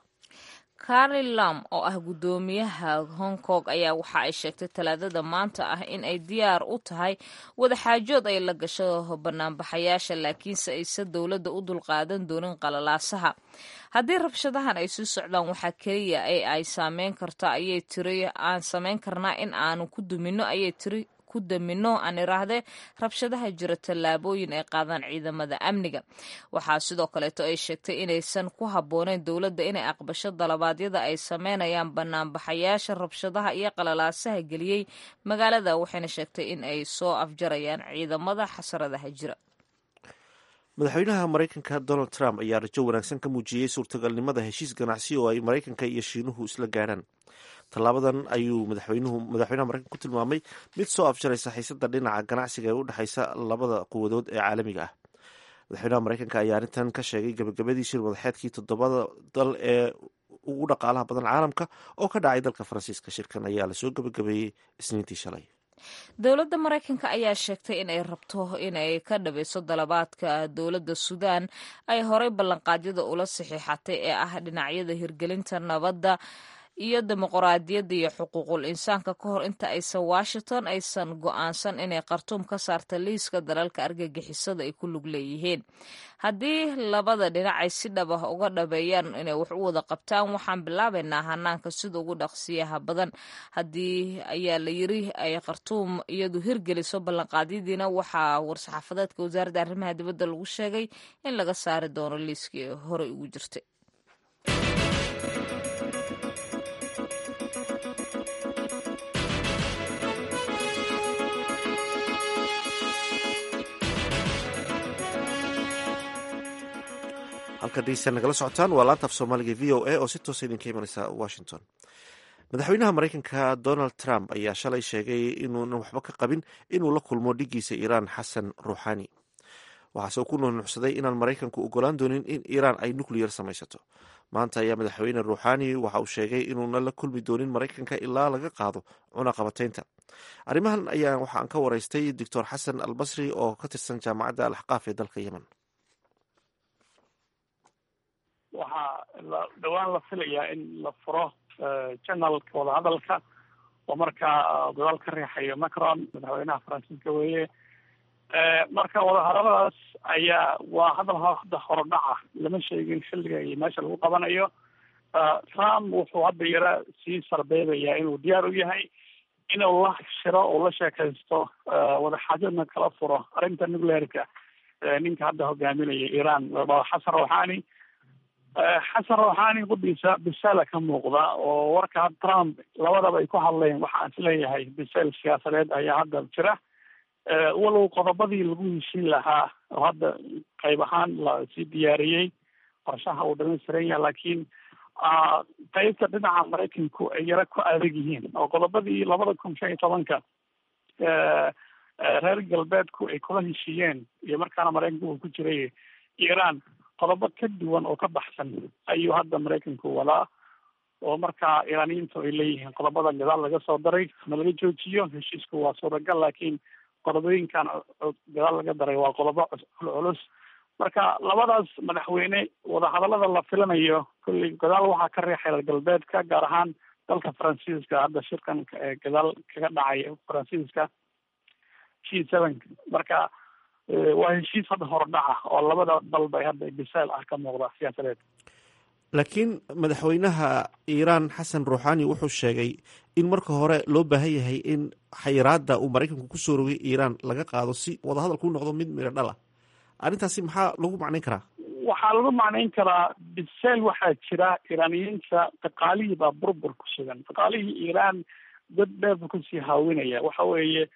carli lam oo ah guddoomiyaha hong kong ayaa waxa ay sheegtay talaadada maanta ah in ay diyaar u tahay wadaxaajood ay la gasho banaanbaxayaasha laakiinse aysan dowladda u dulqaadan doonin qalalaasaha haddii rabshadahan ay sii socdaan waxaa keliya ee ay saameyn karta ayay tiri aan samayn karnaa in aanu ku dumino ayay tiri damino aan iraahdee rabshadaha jira tallaabooyin ay qaadaan ciidamada amniga waxaa sidoo kaleeto ay sheegtay inaysan ku habbooneyn dowladda inay aqbasho dalabaadyada ay sameynayaan banaanbaxayaasha rabshadaha iyo qalalaasaha geliyey magaalada waxayna sheegtay in ay soo afjarayaan ciidamada xasaradaha jira madaxweynaha maraykanka donald trump ayaa rajo wanaagsan ka muujiyey suurtagalnimada heshiis ganacsi oo ay maraykanka iyo shiinuhu isla gaadhaan tallaabadan ayuu madaxweynuhu madaxweynaha maraykanka ku tilmaamay mid soo afjaraysa xiisada dhinaca ganacsiga ee u dhexaysa labada quwadood ee caalamiga ah madaxweynaha maraykanka ayaa arrintan ka sheegay gabagabadii shir madaxeedkii toddobada dal ee ugu dhaqaalaha badan caalamka oo ka dhacay dalka faransiiska shirkan ayaa lasoo gabagabeeyey isniintii shalay dowladda maraykanka ayaa sheegtay in ay rabto inay ka dhabayso dalabaadka dowladda suudaan ay horey ballanqaadyada ula saxiixatay ee ah dhinacyada hirgelinta nabadda iyo dimuqraadiyadda iyo xuquuqul insaanka ka hor inta aysan washington aysan go-aansan inay khartuum ka saarta liiska dalalka argagixisada ay ku lug leeyihiin haddii labada dhinac ay si dhab ah uga dhabeeyaan inay wax u wada qabtaan waxaan bilaabaynaa hanaanka sida ugu dhaqsiyaha badan haddii ayaa la yiri ay khartuum iyadu hirgeliso ballanqaadyadiina waxaa war-saxaafadeedka wasaaradda arrimaha dibadda lagu sheegay in laga saari doono liiskii horey ugu jirtay halka dhegeystayaal nagala socotaan waa laanta af soomaaliga v o a oo si toosa idinka imanaysa washington madaxweynaha maraykanka donald trump ayaa shalay sheegay inuunan waxba ka qabin inuu la kulmo dhigiisa iiraan xasan ruuxaani waxaase uu ku nuunuucsaday inaan maraykanku ogolaan doonin in iiraan ay nucleyar samaysato maanta ayaa madaxweyne ruuxaani waxa uu sheegay inuuna la kulmi doonin maraykanka ilaa laga qaado cunaqabataynta arrimahan ayaa waxaan ka waraystay doctor xasan albasri oo ka tirsan jaamacadda alaxqaaf ee dalka yemen waxaa dhowaan la filayaa in la furo janalka wadahadalka oo markaa gadaal ka riixayo macron madaxweynaha faransiiska weeye marka wadahadaladaas ayaa waa hadal hadda horodhaca lama sheegin xilliga iyo meesha lagu qabanayo trump wuxuu hadda yara sii sarbeebayaa inuu diyaar u yahay inuu la shiro oo la sheekaysto wadaxaajadna kala furo arrinta nuclearka ninka hadda hogaaminaya iran xasan rouhani xasan rouhani quddiisa bisaala ka muuqda oo warka trump labadaba ay ku hadleen waxaan isleeyahay bisayl siyaasadeed ayaa hadda jira walow qodobadii lagu heshiin lahaa oo hadda qayb ahaan lasii diyaariyey qorshaha uu dhamaystiran yahay laakiin qaybta dhinaca maraykanku ay yara ku adag yihiin oo qodobadii labada kun shan iyo tobanka reer galbeedku ay kula heshiiyeen iyo markaana maraykanku uu ku jiray iran qodobo ka duwan oo ka baxsan ayuu hadda maraykanku wadaa oo markaa iraaniyiintu ay leeyihiin qodobadan gadaal laga soo daray ma laga joojiyo heshiisku waa suuragal laakiin qodobooyinkan gadaal laga daray waa qodobo culculus marka labadaas madaxweyne wadahadalada la filanayo kolley gadaal waxaa ka riixay reer galbeedka gaar ahaan dalka faransiiska hadda shirkan gadaal kaga dhacay faransiiska g seven marka waa heshiis hadda hordhaca oo labada dalba hadda bisaal ah ka muuqda siyaasadeed laakiin madaxweynaha iiraan xasan ruuxani wuxuu sheegay in marka hore loo baahan yahay in xayiraada uu maraykanku kusoo rogay iiraan laga qaado si wadahadalku noqdo mid midho dhala arrintaasi maxaa lagu macnayn karaa waxaa lagu macnayn karaa biseel waxaa jira iiraaniyiinta dhaqaalihii baa burbur ku sugan dhaqaalihii iiraan dad dheer buu kasii haawinaya waxa weeye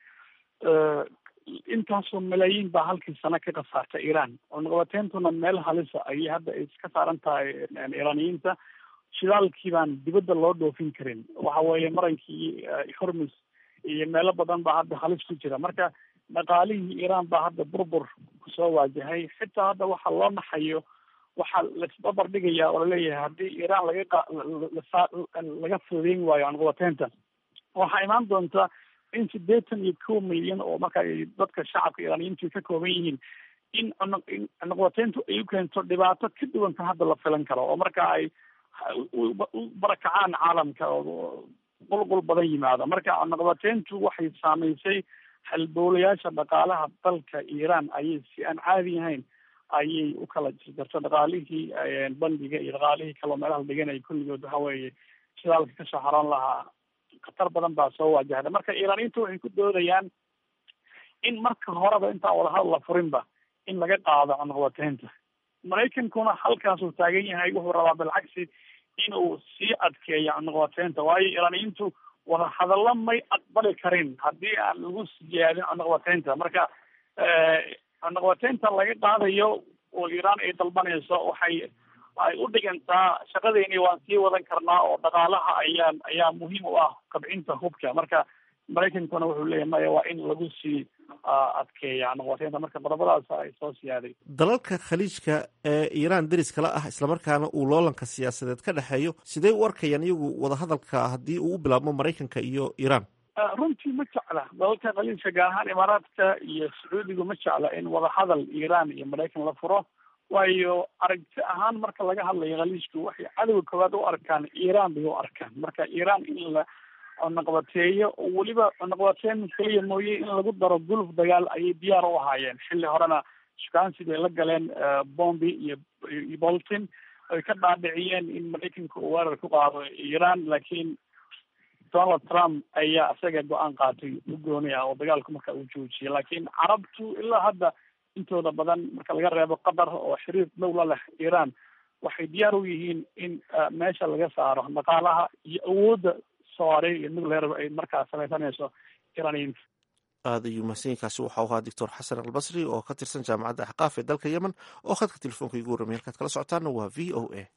intaasoo malaayiin baa halkii sano ka khasaartay iiraan cunaqabateentuna meel halisa ayay hadda iska saaran tahay iiraaniyiinta shidaalkii baan dibadda loo dhoofin karin waxa weeye marankii hormus iyo meelo badan baa hadda halis ku jira marka dhaqaalihii iiraan baa hadda burbur kusoo waajahay xitaa hadda waxa loo naxayo waxaa laisbabar dhigaya oo laleeyahay haddii iiraan laga laga fudeyn waayo cunaqabateynta waxaa imaan doonta in sideetan iyo kow milyan oo marka ay dadka shacabka iiraaniyiintu ka kooban yihiin in cunaqabateyntu ay u keento dhibaato ka duwan tan hadda la filan karo oo marka ay u barakacaan caalamka oo qulqul badan yimaado marka cunaqabateyntu waxay saamaysay halbowlayaasha dhaqaalaha dalka iiraan ayay si aan caadi ahayn ayay u kala jirto dhaqaalihii bandiga iyo dhaqaalihii kaloo meelaha la dhiganaya kulligood waxa weeye shidaalka kasoo xaroon lahaa khatar badan baa soo waajahda marka iiraaniyiintu waxay ku doodayaan in marka horeba intaan wadahadal la furinba in laga qaado cunaqabateynta maraykankuna halkaasuu taagan yahay wuxuu rabaa bilcagsi inuu sii adkeeyo cunaqabateynta waayo iiraaniyiintu wadahadallo may aqbali karin haddii aan lagu siyaadin cunaqabateynta marka cunaqabateynta laga qaadayo oo iiraan ay dalbanayso waxay ay u dhigantaa shaqadeeni waan sii wadan karnaa oo dhaqaalaha ayaa ayaa muhiim u ah kabcinta hubka marka maraykankuna wuxuu leeyahay maya waa in lagu sii adkeeya cunaqabateynta marka qodobadaas ay soo siyaaday dalalka khaliijka ee iiraan deriskala ah islamarkaana uu loolanka siyaasadeed ka dhexeeyo sidee u arkayaan iyagu wadahadalka haddii uu u bilaabmo maraykanka iyo iiraan runtii ma jecla dalalka khaliijka gaar ahaan imaaraadka iyo sacuudigu ma jecla in wadahadal iiraan iyo maraykan la furo waayo aragti ahaan marka laga hadlayo khaliijku waxay cadowga koowaad u arkaan iiraan bay u arkaan marka iiraan in la cunaqabateeyo oo weliba cunaqabateyn keliya mooye in lagu daro guluf dagaal ayay diyaar u ahaayeen xilli horena shukaansi bay la galeen bombi iyo iyo bolton ay ka dhaadhiciyeen in maraykanka uu weerar ku qaado iiraan laakiin donald trump ayaa isaga go-aan qaatay u gooni ah oo dagaalku marka uu joojiyay laakiin carabtu ilaa hadda intooda badan marka laga reebo qatar oo xiriir dhow la leh iiraan waxay diyaar u yihiin in meesha laga saaro dhaqaalaha iyo awoodda soare iyo nuclear ay markaa samaysanayso iiraaniyiinta aada ayuu mahadsanyiinkaasi waxau ahaa doctor xasan albasri oo ka tirsan jaamacadda axqaaf ee dalka yemen oo khadka telefoonka igu warramay halkaad kala socotaana waa v o a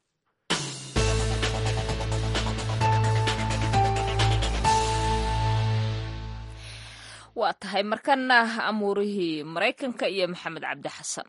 waa tahay markana amuurihii maraykanka iyo maxamed cabdi xasan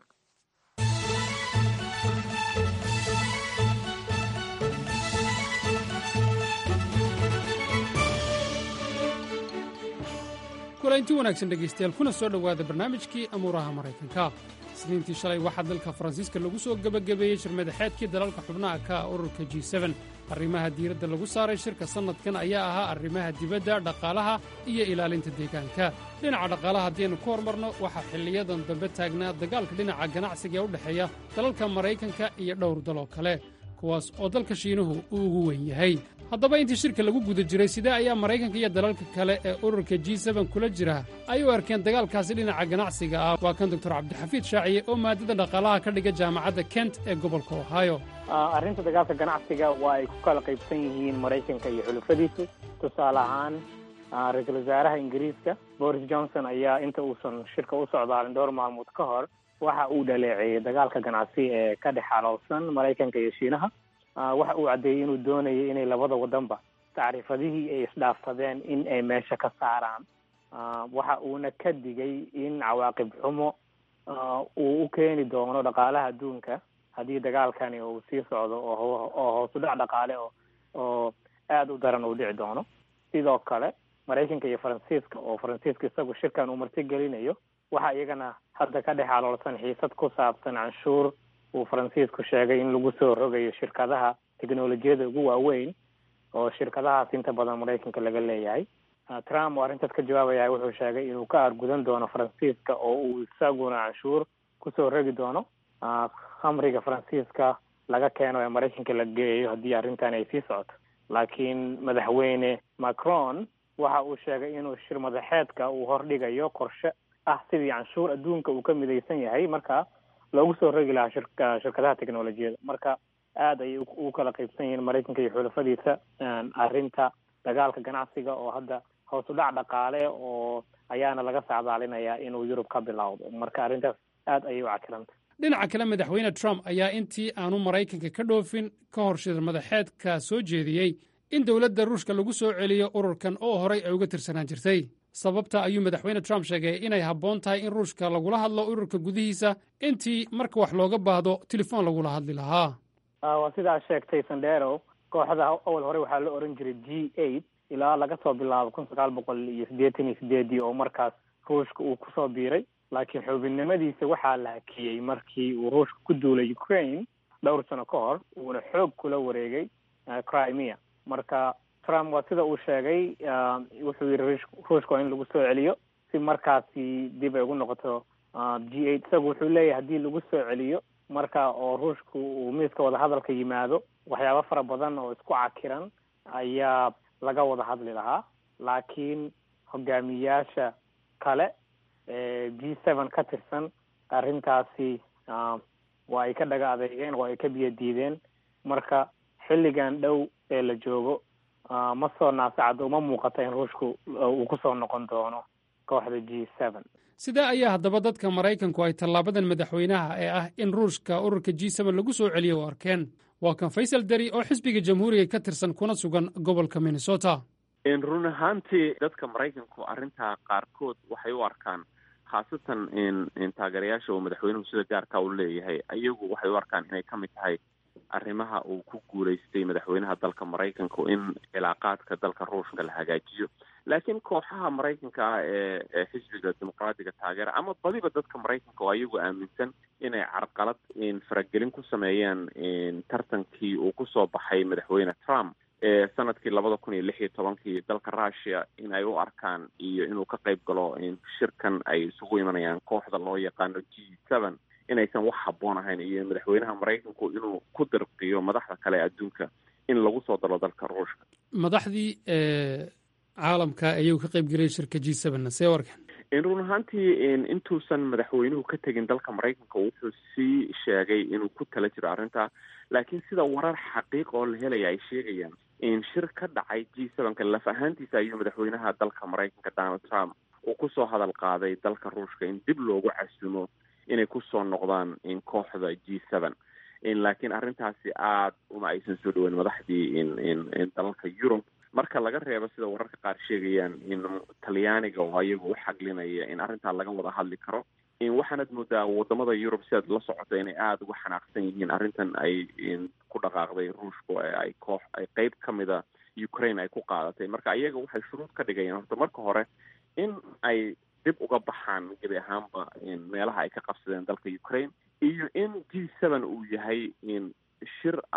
kulanti wanaagsan dhegaystayaal kuna soo dhowaada barnaamijkii amuuraha maraykanka isniintii shalay waxaa dalka faransiiska lagu soo gebagabeeyey shirmadaxeedkii dalalka xubnaha ka ah ururka g seben arrimaha diiradda lagu saaray shirka sannadkan ayaa ahaa arrimaha dibadda dhaqaalaha iyo ilaalinta deegaanka dhinaca dhaqaalaha haddaynu ku hormarno waxaa xilliyadan dambe taagnaa dagaalka dhinaca ganacsiga ee u dhexeeya dalalka maraykanka iyo dhowr daloo kale kuwaas oo dalka shiinuhu uu ugu weyn yahay haddaba intii shirka lagu guda jiray sidee ayaa maraykanka iyo dalalka kale ee ururka g seben kula jira ay u arkeen dagaalkaasi dhinaca ganacsiga ah waa kan doctor cabdixafiid shaaciye oo maadada dhaqaalaha ka dhiga jaamacadda kent ee gobolka ohio arrinta dagaalka ganacsiga waa ay ku kala qaybsan yihiin maraykanka iyo xulufadiisu tusaale ahaan ra-iisul wasaaraha ingiriiska boris johnson ayaa inta uusan shirka u socdaalin dhowr maalmood ka hor waxa uu dhaleeceeyey dagaalka ganacsi ee ka dhex xaloolsan maraykanka iyo shiinaha waxa uu caddeeyey inuu doonayay inay labada wadanba tacriifadihii ay isdhaafsadeen in ay meesha ka saaraan waxa uuna ka digay in cawaaqib xumo uu u keeni doono dhaqaalaha adduunka haddii dagaalkani uu sii socdo oo oo hoos u dhac dhaqaale oo oo aada u daran uu dhici doono sidoo kale maraykanka iyo faransiiska oo faransiiska isagu shirkan uu marti gelinayo waxaa iyagana hadda ka dhex aloolsan xiisad ku saabsan canshuur uu faransiisku sheegay in lagu soo rogayo shirkadaha teknolojiyada ugu waaweyn oo shirkadahaas inta badan maraykanka laga leeyahay trump oo arrintaas ka jawaabaya wuxuu sheegay inuu ka argudan doono faransiiska oo uu isaguna canshuur kusoo rogi doono khamriga faransiiska laga keeno ee maraykanka la geeyo haddii arrintan ay sii socoto laakiin madaxweyne macron waxa uu sheegay inuu shir madaxeedka uu hordhigayo qorshe ah sidii canshuur adduunka uu ka midaysan yahay marka loogu soo rogi lahaa shirka shirkadaha teknolojiyada marka aada ayay ugu kala qaybsan yihiin maraykanka iyo xulafadiisa arrinta dagaalka ganacsiga oo hadda hoos u dhac dhaqaale oo ayaana laga sacdaalinayaa inuu yurub ka bilowdo marka arrintaas aada ayay u cakilanta dhinaca kale madaxweyne trump ayaa intii aanu maraykanka ka dhoofin ka hor shir madaxeedka soo jeediyey in dowladda ruushka lagu soo celiyo ururkan oo horay ay uga tirsanaan jirtay sababta ayuu madaxweyne trump sheegay inay habboon tahay in ruushka lagula hadlo ururka gudihiisa intii marka wax looga baahdo telefoon lagula hadli lahaa waa sidaa sheegtay sandero kooxda awal hore waxaa la oran jiray g eight ilaa laga soo bilaabo kun sagaal boqol iyo siddeetan iyo sideedii oo markaas ruushka uu kusoo biiray laakiin xubinnimadiisa waxaa la hakiyey markii uu ruushka ku duulay ukraine dhowr sano ka hor uuna xoog kula wareegay crimea marka trump waa sida uu sheegay wuxuu yidhi ruushka waa in lagu soo celiyo si markaasi dib ay ugu noqoto g eight isagu wuxuu leeyahay haddii lagu soo celiyo marka oo ruushku uu miiska wadahadalka yimaado waxyaabo fara badan oo isku cakiran ayaa laga wada hadli lahaa laakiin hogaamiyaasha kale ee g seven ka tirsan arrintaasi waa ay ka dhaga adeegeen oo ay ka biyo diideen marka xilligan dhow ee la joogo ma soo naasacado uma muuqata in ruushku uu kusoo noqon doono kooxda g seven sidee ayaa haddaba dadka maraykanku ay tallaabadan madaxweynaha ee ah in ruushka ururka g seben lagu soo celiyo u arkeen waa kan faysal deri oo xisbiga jamhuuriga ka tirsan kuna sugan gobolka minnesota run ahaantii dadka maraykanku arrintaa qaarkood waxay u arkaan khaasatan taageerayaasha uu madaxweynuhu sida gaarka u leeyahay ayagu waxay u arkaan inay ka mid tahay arrimaha uu ku guulaystay madaxweynaha dalka maraykanku in cilaaqaadka dalka ruushka la hagaajiyo laakiin kooxaha maraykanka ah ee ee xisbiga dimuqraadiga taageera ama badiba dadka maraykanka oo ayagu aaminsan inay carqalad faragelin ku sameeyaan tartankii uu kusoo baxay madaxweyne trump ee sanadkii labada kun iyo lix iyo tobankii dalka russia in ay u arkaan iyo inuu ka qayb galo shirkan ay isugu imanayaan kooxda loo yaqaano g seven inaysan wax habboon ahayn iyo madaxweynaha maraykanku inuu ku dirqiyo madaxda kale ee adduunka in lagu soo dalo dalka ruushka madaxdii caalamka ayuu ka qayb geliyay shirka g seven see warkan run ahaantii intuusan madaxweynuhu ka tegin dalka maraykanka wuxuu sii sheegay inuu ku tala jiro arrintaa laakiin sida warar xaqiiq oo la helaya ay sheegayaan in shir ka dhacay g sevenka laf ahaantiisa ayuu madaxweynaha dalka maraykanka donald trump uu kusoo hadal qaaday dalka ruushka in dib loogu casumo inay kusoo noqdaan kooxda g seven laakiin arrintaasi aada uma aysan soo dhaweyn madaxdii dalalka yurub marka laga reebo sida wararka qaar sheegayaan in talyaaniga oo ayagu u xaglinaya in arrintaa laga wada hadli karo waxaanad moodaa wadamada yurub sidaad la socoto inay aada uga xanaaqsan yihiin arrintan ay ku dhaqaaqday ruushku ee ay koox ay qeyb ka mida ukraine ay ku qaadatay marka ayaga waxay shuruud ka dhigayaan horta marka hore in ay dib uga baxaan gebi ahaanba meelaha ay ka qabsadeen dalka ukraine iyo in g seven uu yahay shir ama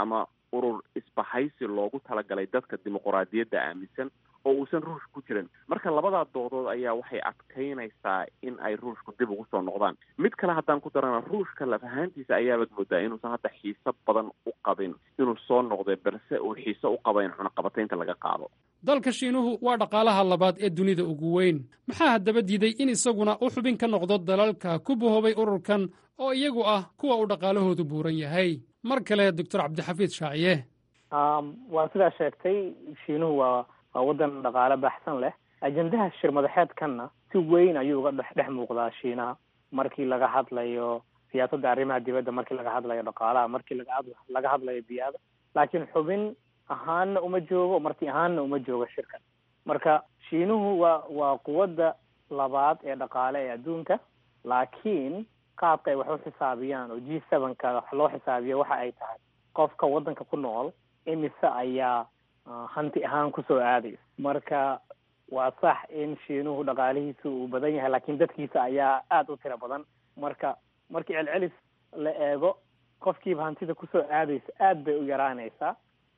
urur isbahaysi loogu talagalay dadka dimuquraadiyadda aaminsan oo uusan ruush ku jirin marka labadaa doodood ayaa waxay adkaynaysaa in ay ruushku dib ugu soo noqdaan mid kale haddaan ku darana ruushka laf ahaantiisa ayaabaad moodaa inuusan hadda xiiso badan u qabin inuu soo noqday balse uu xiiso u qaba in cunaqabataynta laga qaado dalka shiinuhu waa dhaqaalaha labaad ee dunida ugu weyn maxaa haddaba diiday in isaguna u xubin ka noqdo dalalka ku bahoobay ururkan oo iyagu ah kuwa uu dhaqaalahoodu buuran yahay mar kale doctor cabdixafiid shaaciye waa sidaa sheegtay shiinuhu waa waa waddan dhaqaale baxsan leh ajendaha shir madaxeedkanna si weyn ayuu uga dhex dhex muuqdaa shiinaha markii laga hadlayo siyaasadda arrimaha dibadda markii laga hadlayo dhaqaalaha markii laga laga hadlayo biyaada laakiin xubin ahaanna uma joogo marti ahaanna uma joogo shirkan marka shiinuhu waa waa quwadda labaad ee dhaqaale ee adduunka laakiin qaabka ay wax u xisaabiyaan oo g sevenka wax loo xisaabiyo waxa ay tahay qofka waddanka ku nool imise ayaa hanti ahaan kusoo aadaysa marka waa sax in shiinuhu dhaqaalihiisa uu badan yahay laakiin dadkiisa ayaa aada u tiro badan marka markii celcelis la eego qofkiiba hantida kusoo aadaysa aad bay u yaraanaysaa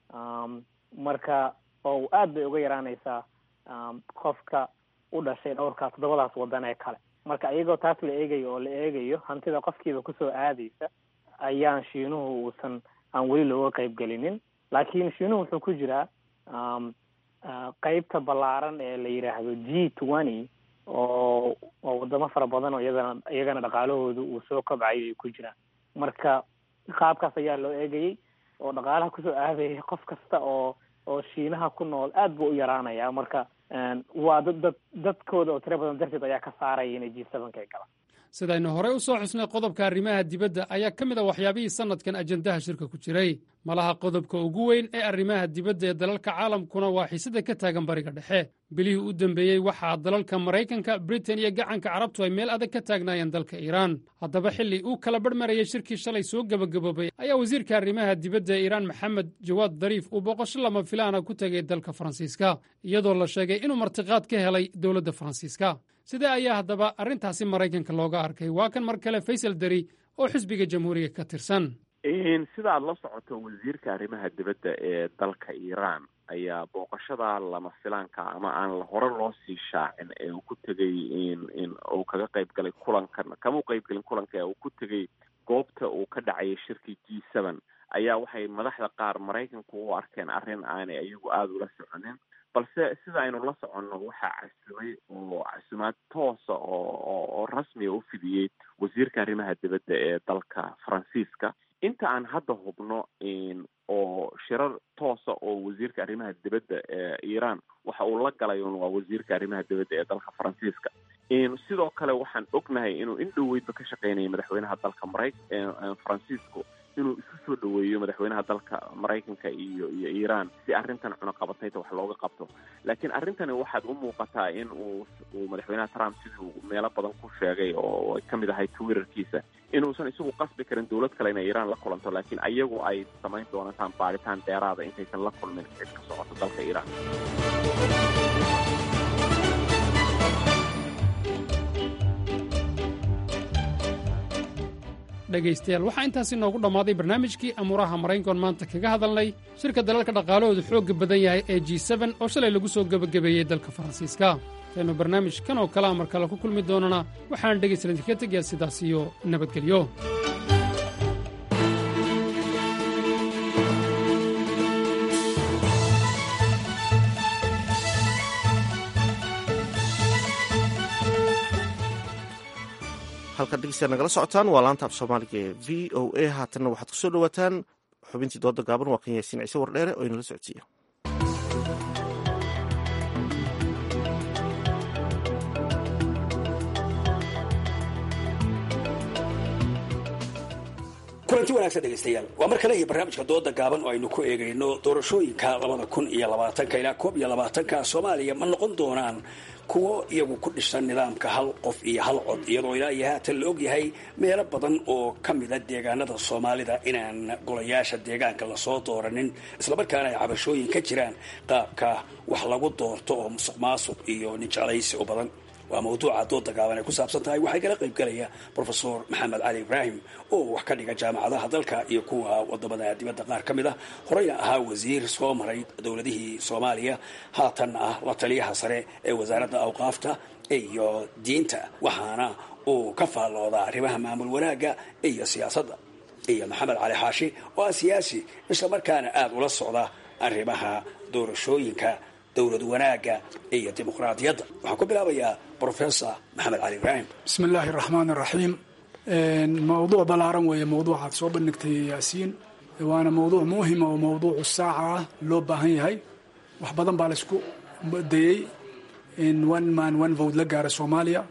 marka oo aad bay uga yaraanaysaa qofka u dhashay dhowrkaas toddobadaas waddan ee kale marka iyagoo taas la eegayo oo la eegayo hantida qofkiiba kusoo aadaysa ayaan shiinuhu uusan aan weli looga qayb gelinin laakiin shiinuhu wuxuu ku jiraa qeybta ballaaran ee la yidhaahdo g twenty oo oo wadamo fara badan oo iyadana iyagana dhaqaalahoodu uu soo kobcayo ay ku jiraan marka qaabkaas ayaa loo eegayay oo dhaqaalaha kusoo aadaya qof kasta oo oo shiinaha ku nool aad buu u yaraanaya marka waa dad dad dadkooda oo tiro badan darteed ayaa ka saaraya inay g sevenka ay galaan sidaynu horey u soo xusnay qodobka arrimaha dibadda ayaa ka mid a waxyaabihii sannadkan ajendaha shirka ku jiray malaha qodobka ugu weyn ee arrimaha dibadda ee dalalka caalamkuna waa xiisada ka taagan bariga dhexe bilihii u dambeeyey waxaa dalalka maraykanka britain iyo gacanka carabtu ay meel adag ka taagnaayeen dalka iiraan haddaba xilli uu kala barhmarayay shirkii shalay soo gebagaboobay ayaa wasiirka arrimaha dibadda ee iiraan maxamed jawaad dariif uu booqasho lama filaana ku tegay dalka faransiiska iyadoo la sheegay inuu martiqaad ka helay dowladda faransiiska sidee ayaa haddaba arrintaasi maraykanka looga arkay waa kan mar kale faysal deri oo xisbiga jamhuuriga ka tirsan sida aad la socoto wasiirka arrimaha dibadda ee dalka iiraan ayaa booqashada lama filaanka ama aan hore loo sii shaacin ee uu ku tegay in in uu kaga qayb galay kulankan kama u qayb gelin kulanka ee uu ku tegay goobta uu ka dhacayay shirkii g seven ayaa waxay madaxda qaar maraykanku u arkeen arrin aanay iyagu aada ula soconin balse sida aynu la soconno waxaa casumay oo casumaad toosa oo oo rasmiga u fidiyey wasiirka arrimaha dibadda ee dalka faransiiska inta aan hadda hubno oo shirar toosa oo wasiirka arrimaha dibadda ee iiraan waxa uu la galay un waa wasiirka arrimaha dibadda ee dalka faransiiska sidoo kale waxaan ognahay inuu in dhoweydba ka shaqeynayay madaxweynaha dalka maray faransiisku inuu isu soo dhoweeyo madaxweynaha dalka maraykanka iyo iyo iiraan si arrintan cunaqabatayta wax looga qabto laakiin arrintani waxaad u muuqataa in uu uu madaxweynaha trump siduu meelo badan ku sheegay oo ay ka mid ahay twitterkiisa inuusan isagu qasbi karin dowlad kale inay iiraan la kulanto laakiin ayagu ay samayn doontaan baaritaan dheeraada intaysan la kulmin cid ka socoto dalka iiraan dhegaystayaal waxaa intaasi noogu dhammaaday barnaamijkii amuuraha maraykankoon maanta kaga hadalnay shirka dalalka dhaqaalahoodu xoogga badan yahay ee g seben oo shalay lagu soo gebagabeeyey dalka faransiiska intaynu barnaamij kan oo kalea mar kale ku kulmi doonana waxaan dhegaystalan idinka tegayaa sidaas iyo nabadgelyo halkaad dhegeystayaal nagala socotaan waa laanta af soomaaliga ee v o a haatanna waxaad kusoo dhawaataan xubintii dooda gaaban waa kan yaasiin ciise wardheere oo inala socodsiiya kulanti wanaagsan dhegaystayaal waa mar kale iyo barnaamijka dooda gaaban oo aynu ku eegayno doorashooyinka labada kun iyo labaatanka ilaa koob iyo labaatanka soomaaliya ma noqon doonaan kuwo iyagu ku dhisan nidaamka hal qof iyo hal cod iyadoo ilaa iyo haatan la ogyahay meelo badan oo ka mida deegaanada soomaalida inaan golayaasha deegaanka lasoo dooranin islamarkaana ay cabashooyin ka jiraan qaabka wax lagu doorto oo musuq maasuq iyo ninjeclaysi u badan waa mawduuca dooda gaaban ay ku saabsan tahay waxay kala qayb galaya profesor maxamed cali ibraahim oo wax ka dhiga jaamacadaha dalka iyo kuwa wadamada dibadda qaar ka mid ah horeyna ahaa wasiir soo maray dowladihii soomaaliya haatan ah la taliyaha sare ee wasaaradda awqaafta iyo diinta waxaana uu ka faalloodaa arrimaha maamul wanaagga iyo siyaasadda iyo maxamed cali xaashi oo ah siyaasi islamarkaana aada ula socda arrimaha doorashooyinka dowlad wanaagga iyo dimuqraadiyadda waxaan ku bilaabayaa professor maxamed cali ibraahim bismi illaahi raxmaan raxiim mawduuc ballaaran weeye mawduucaad soo bandhigtay yaasiin waana mawduuc muhima oo mawduucu saaca ah loo baahan yahay wax badan baa laysku dayey in one man one vote la gaara soomaaliya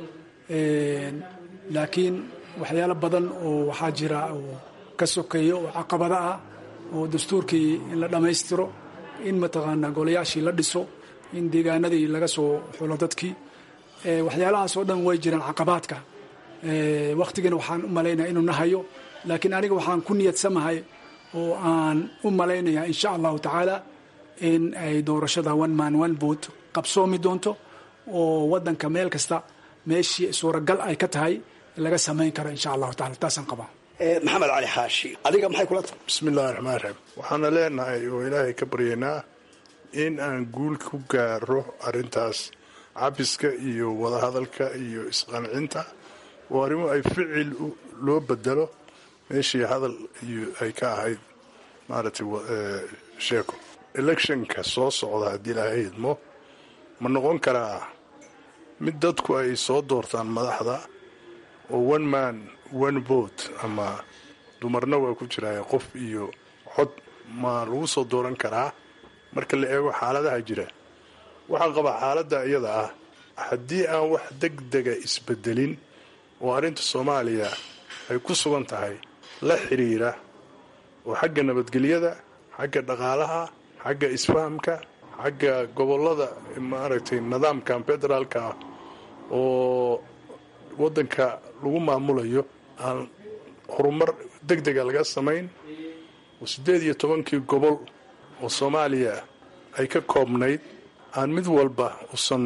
laakiin waxyaalo badan oo waxaa jira oo ka sokeeya oo caqabado ah oo dastuurkii in la dhammaystiro in mataqaanaa golayaashii la dhiso in deegaanadii laga soo xulo dadkii waxyaalahaas oo dhan way jiraan caqabaadka wakhtigana waxaan u malaynaya inuu nahayo laakiin aniga waxaan ku niyadsamahay oo aan u malaynayaa insha allahu tacaala in ay doorashada one man one vote qabsoomi doonto oo wadanka meel kasta meeshii suuragal ay ka tahay laga samayn karo insha allahu taala taasaan qabaa maxamed cali xaashi adiga maxay kula tahay bismi illahi raxmaan raxiim waxaana leenahay oo ilaahay ka baryaynaa in aan guul ku gaaro arrintaas cabiska iyo wadahadalka iyo isqancinta oo arrimo ay ficil loo bedelo meeshii hadal iyo ay ka ahayd maaragtay sheeko electionka soo socda haddii ilaahay idmo ma noqon karaa mid dadku ay soo doortaan madaxda oo one man one vote ama dumarna waa ku jiraaye qof iyo cod ma lagu soo dooran karaa marka la eego xaaladaha jira waxaan qabaa xaaladda iyada ah haddii aan wax deg dega isbedelin oo arrinta soomaaliya ay ku sugan tahay la xidhiira oo xagga nabadgelyada xagga dhaqaalaha xagga isfahamka xagga gobollada maaragtay nidaamkan federaalka ah oo waddanka lagu maamulayo aan horumar deg dega laga samayn oo siddeed iyo tobankii gobol oo soomaaliya ay ka koobnayd aan mid walba usan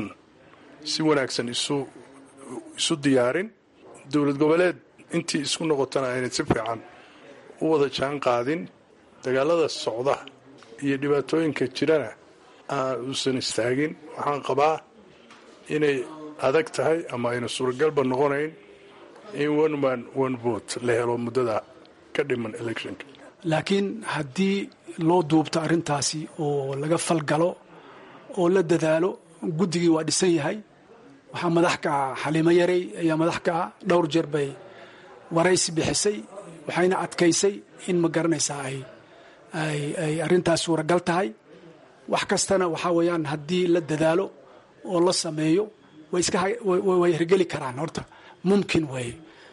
si wanaagsan isu isu diyaarin dowlad goboleed intii isku noqotana aynay si fiican u wada jaan qaadin dagaalada socda iyo dhibaatooyinka jirana aan uusan istaagin waxaan qabaa inay adag tahay ama ayna suuragalba noqonayn in one man one vote la helo muddada ka dhiman electionka laakiin haddii loo duubto arrintaasi oo laga falgalo oo la dadaalo guddigii waa dhisan yahay waxaa madax ka ah xaliimo yarey ayaa madax ka ah dhowr jeer bay waraysi bixisay waxayna adkaysay in ma garanaysaa ay ay ay arrintaas suuragal tahay wax kastana waxaa weeyaan haddii la dadaalo oo la sameeyo way iska way hirgeli karaan horta mumkin weeye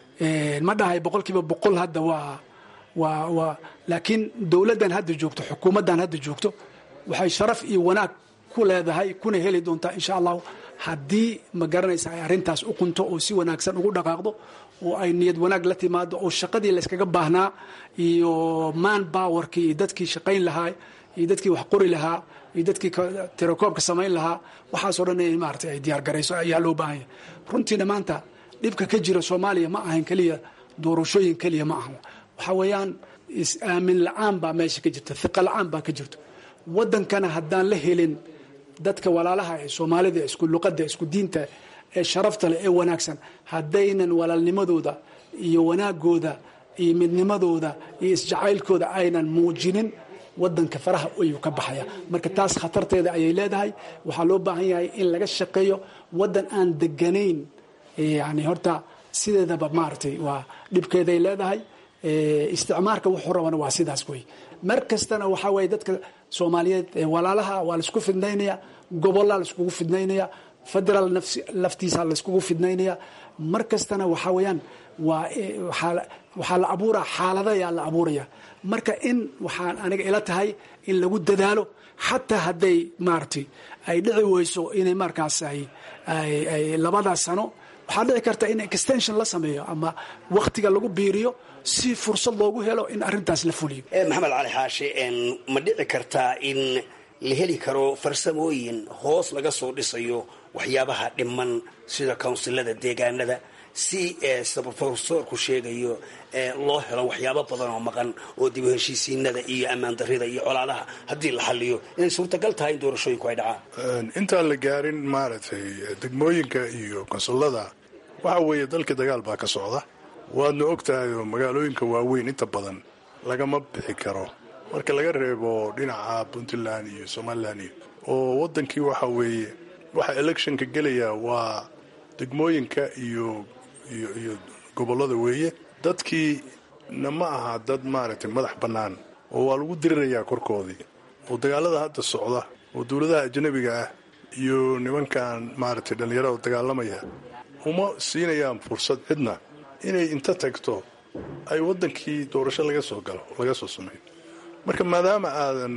ma dhahay boqol kiiba boqol hadda waa waa waa laakiin dowladdan hadda joogto xukuumaddan hadda joogto waxay sharaf iyo wanaag ku leedahay kuna heli doontaa insha allahu haddii ma garanaysa ay arrintaas u qunto oo si wanaagsan ugu dhaqaaqdo oo ay niyad wanaag la timaado oo shaqadii layskaga baahnaa iyo man bowerkii iyo dadkii shaqayn lahaa iyo dadkii wax qori lahaa iyo dadkii tirakoobka samayn lahaa waxaasoo dhan in maarata ay diyaar garayso ayaa loo baahan yahay runtiina maanta dhibka ka jira soomaaliya ma ahan keliya doorashooyin keliya ma ahan waxaa weeyaan is-aamin la-aan baa meesha ka jirta hiqa la-aan baa ka jirto waddankana haddaan la helin dadka walaalaha ee soomaalida isku luqadda isku diinta ee sharafta leh ee wanaagsan haddaynan walaalnimadooda iyo wanaagooda iyo midnimadooda iyo isjacaylkooda aynan muujinin wadanka faraha ayuu ka baxaya marka taas khatarteeda ayay leedahay waxaa loo baahan yahay in laga shaqeeyo wadan aan deganayn yani horta sideedaba maaragtay waa dhibkeeday leedahay isticmaarka wuxuu rabana waa sidaas wey mar kastana waxaa weye dadka soomaaliyeed walaalaha waa laisku fidnaynaya gobollaa laiskugu fidnaynaya federaal laftiisa laiskugu fidnaynaya mar kastana waxaa weyaan waa waxaa la abuuraa xaalada ayaa la abuuraya marka in waxaan aniga ila tahay in lagu dadaalo xataa hadday maaragtay ay dhici weyso inay markaas ay labadaas sano waxaa dhici karta in extension la sameeyo ama wakhtiga lagu biiriyo si fursad loogu helo in arintaas la fuliyo maxamed cali xaashi ma dhici kartaa in la heli karo farsamooyin hoos laga soo dhisayo waxyaabaha dhiman sida kawnsilada deegaanada si sida profesorku sheegayo loo helo waxyaabo badan oo maqan oo dib u heshiisiinada iyo ammaan darida iyo colaadaha haddii la xaliyo inay suurtagal tahay in doorashooyinku ay dhacaan intaan la gaarin maaragtay degmooyinka iyo konsullada waxa weeye dalka dagaal baa ka socda waadna og tahay oo magaalooyinka waaweyn inta badan lagama bixi karo marka laga reebo dhinaca puntland iyo somalilan iyo oo wadankii waxa weeye waxa electionka gelaya waa degmooyinka iyo iyo iyo gobollada weeye dadkii na ma aha dad maaragtay madax bannaan oo waa lagu dirirayaa korkoodii oo dagaalada hadda socda oo dowladaha ajnabiga ah iyo nimankan maaragtay dhallinyarada dagaalamaya uma siinayaan fursad cidna inay inta tagto ay waddankii doorasho laga soo galo laga soo sameeyo marka maadaama aadan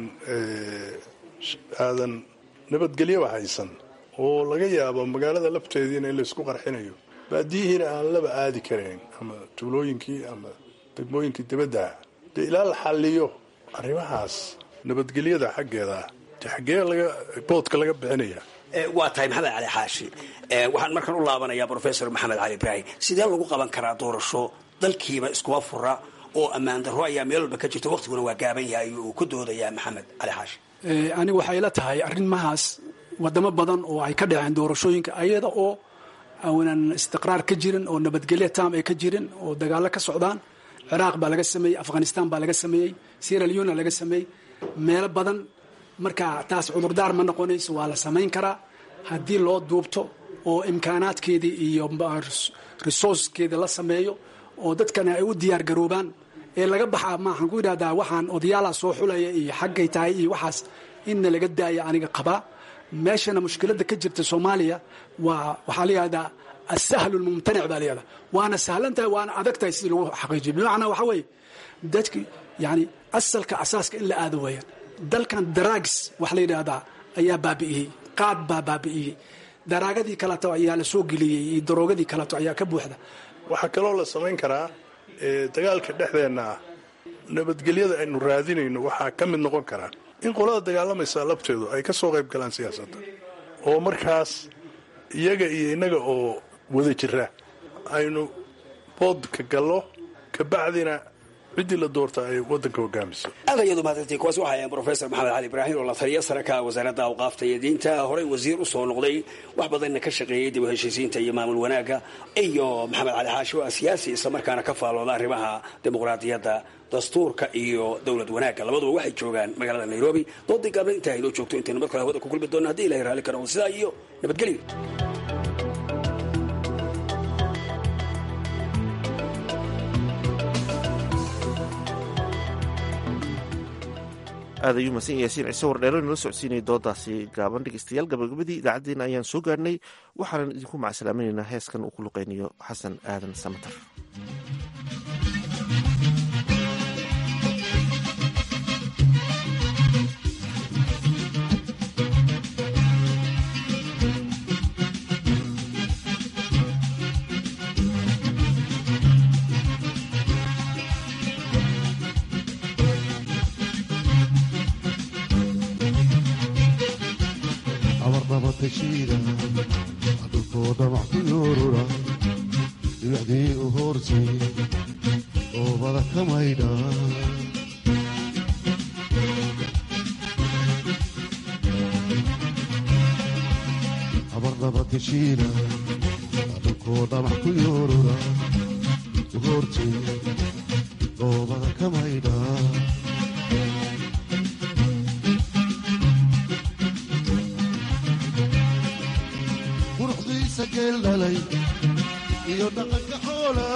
aadan nabadgelyoba haysan oo laga yaabo magaalada lafteediina in laysku qarxinayo baadiyihiina aan laba aadi karayn ama tuulooyinkii ama degmooyinkii dibaddaah dee ilaa la xalliyo arrimahaas nabadgelyada xaggeeda de xaggee laga boodka laga bixinaya waa tahay maxamed cali xaashi waxaan markaan u laabanayaa professor maxamed cali ibraahim sidee lagu qaban karaa doorasho dalkiiba iskuma fura oo ammaan darro ayaa meel walba ka jirta waqtiguna waa gaaban yahay uu ku doodayaa maxamed cali xaashi aniga waxay la tahay arrimahaas wadamo badan oo ay ka dhaceen doorashooyinka ayada oo aanan istiqraar ka jirin oo nabadgelyo tam ay ka jirin oo dagaalo ka socdaan ciraaq baa laga sameeyey afghanistan baa laga sameeyey sierra leona laga sameeyey meelo badan marka taas cudurdaar ma noqonayso waa la samayn karaa haddii loo duubto oo imkaanaadkeedii iyo resourcekeeda la sameeyo oo dadkana ay u diyaar garoobaan ee laga baxaa maaxaan ku yidhahdaa waxaan odayaalaha soo xulaya iyo xaggay tahay iyo waxaas inna laga daaya aniga qabaa meeshana mushkiladda ka jirta soomaaliya waa waxaa la yihahdaa asahlu lmumtanic baa layihahdaa waana sahlan tahay waana adag tahay sidii lagu xaqiijiyo bimacnaa waxaa weeye dadki yani asalka asaaska in la aado weeyaan dalkan daraags wax la yidhaahdaa ayaa baabi'iyey qaad baa baabi'iyey daraagadii kaleto ayaa la soo geliyey iyo daroogadii kaleto ayaa ka buuxda waxaa kaloo la samayn karaa dagaalka dhexdeenna ah nabadgelyada aynu raadinayno waxaa ka mid noqon karaa in qolada dagaalamaysa labteedu ay ka soo qayb galaan siyaasadda oo markaas iyaga iyo innaga oo wada jira aynu boodka gallo kabacdina ciddii la doorta ay waddanka hogaamiso aad ayaad umahadsantiin kuwaas waxaa ahayn professor maxamed cali ibraahim oo la taliya sare ka wasaaradda awqaafta iyo diinta horey wasiir usoo noqday wax badanna ka shaqeeyey dib u heshiisiinta iyo maamul wanaagga iyo maxamed cali xaashi oo siyaasi islamarkaana ka faalooda arrimaha dimuqraadiyadda dastuurka iyo dowlad wanaagga labaduba waxay joogaan magaalada nairobi doodii gaabna intaa inoo joogto intaynu mar kale hawada ku kulmi doona haddii ilahay raalli ka noqdo sidaa iyo nabadgelyo aad ayuu mahadsan yaasiin ciise wardheero inala socodsiinaya doodaasi gaaban dhegeystayaal gabagabadii idaacaddeenna ayaan soo gaarhnay waxaanan idinku macsalaaminaynaa heeskan uu ku luqeynayo xasan aadan samatar adulkooda wax ku yoorura dhibacdii u hoortay oobada ka maydha abardabadeshiina adulkooda wax ku yoorura u hoortay oobada ka maydha geeldhalay iyo dhaqanka xoola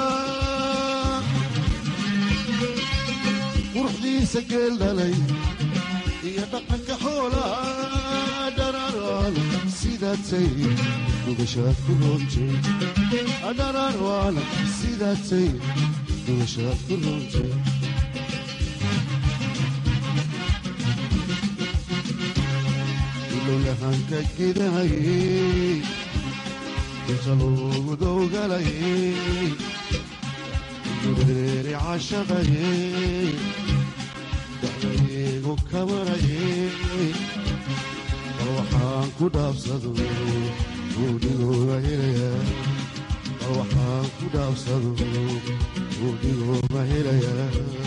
quruxdiisa geeldhalay iyo dhaqanka xoola dhararwaan sidaatay dugashaad ku roontay dhararwaan sidaatay dugashaad ku roontay ilowyahanka gidahayey intalugudowgalayey dureeri cashaqayey dacdaygu kamarayey bal waxaan ku dhaabsado buudhigooga helayaa bal waxaan ku dhaafsado buudhigooga helayaa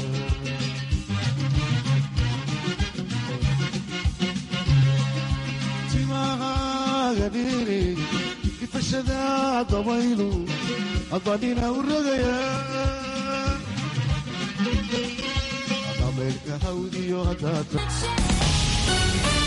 timahaaga dhiiri difashada dabaylu adbadhina u rogayaa dhameelka hawdiyo haddaad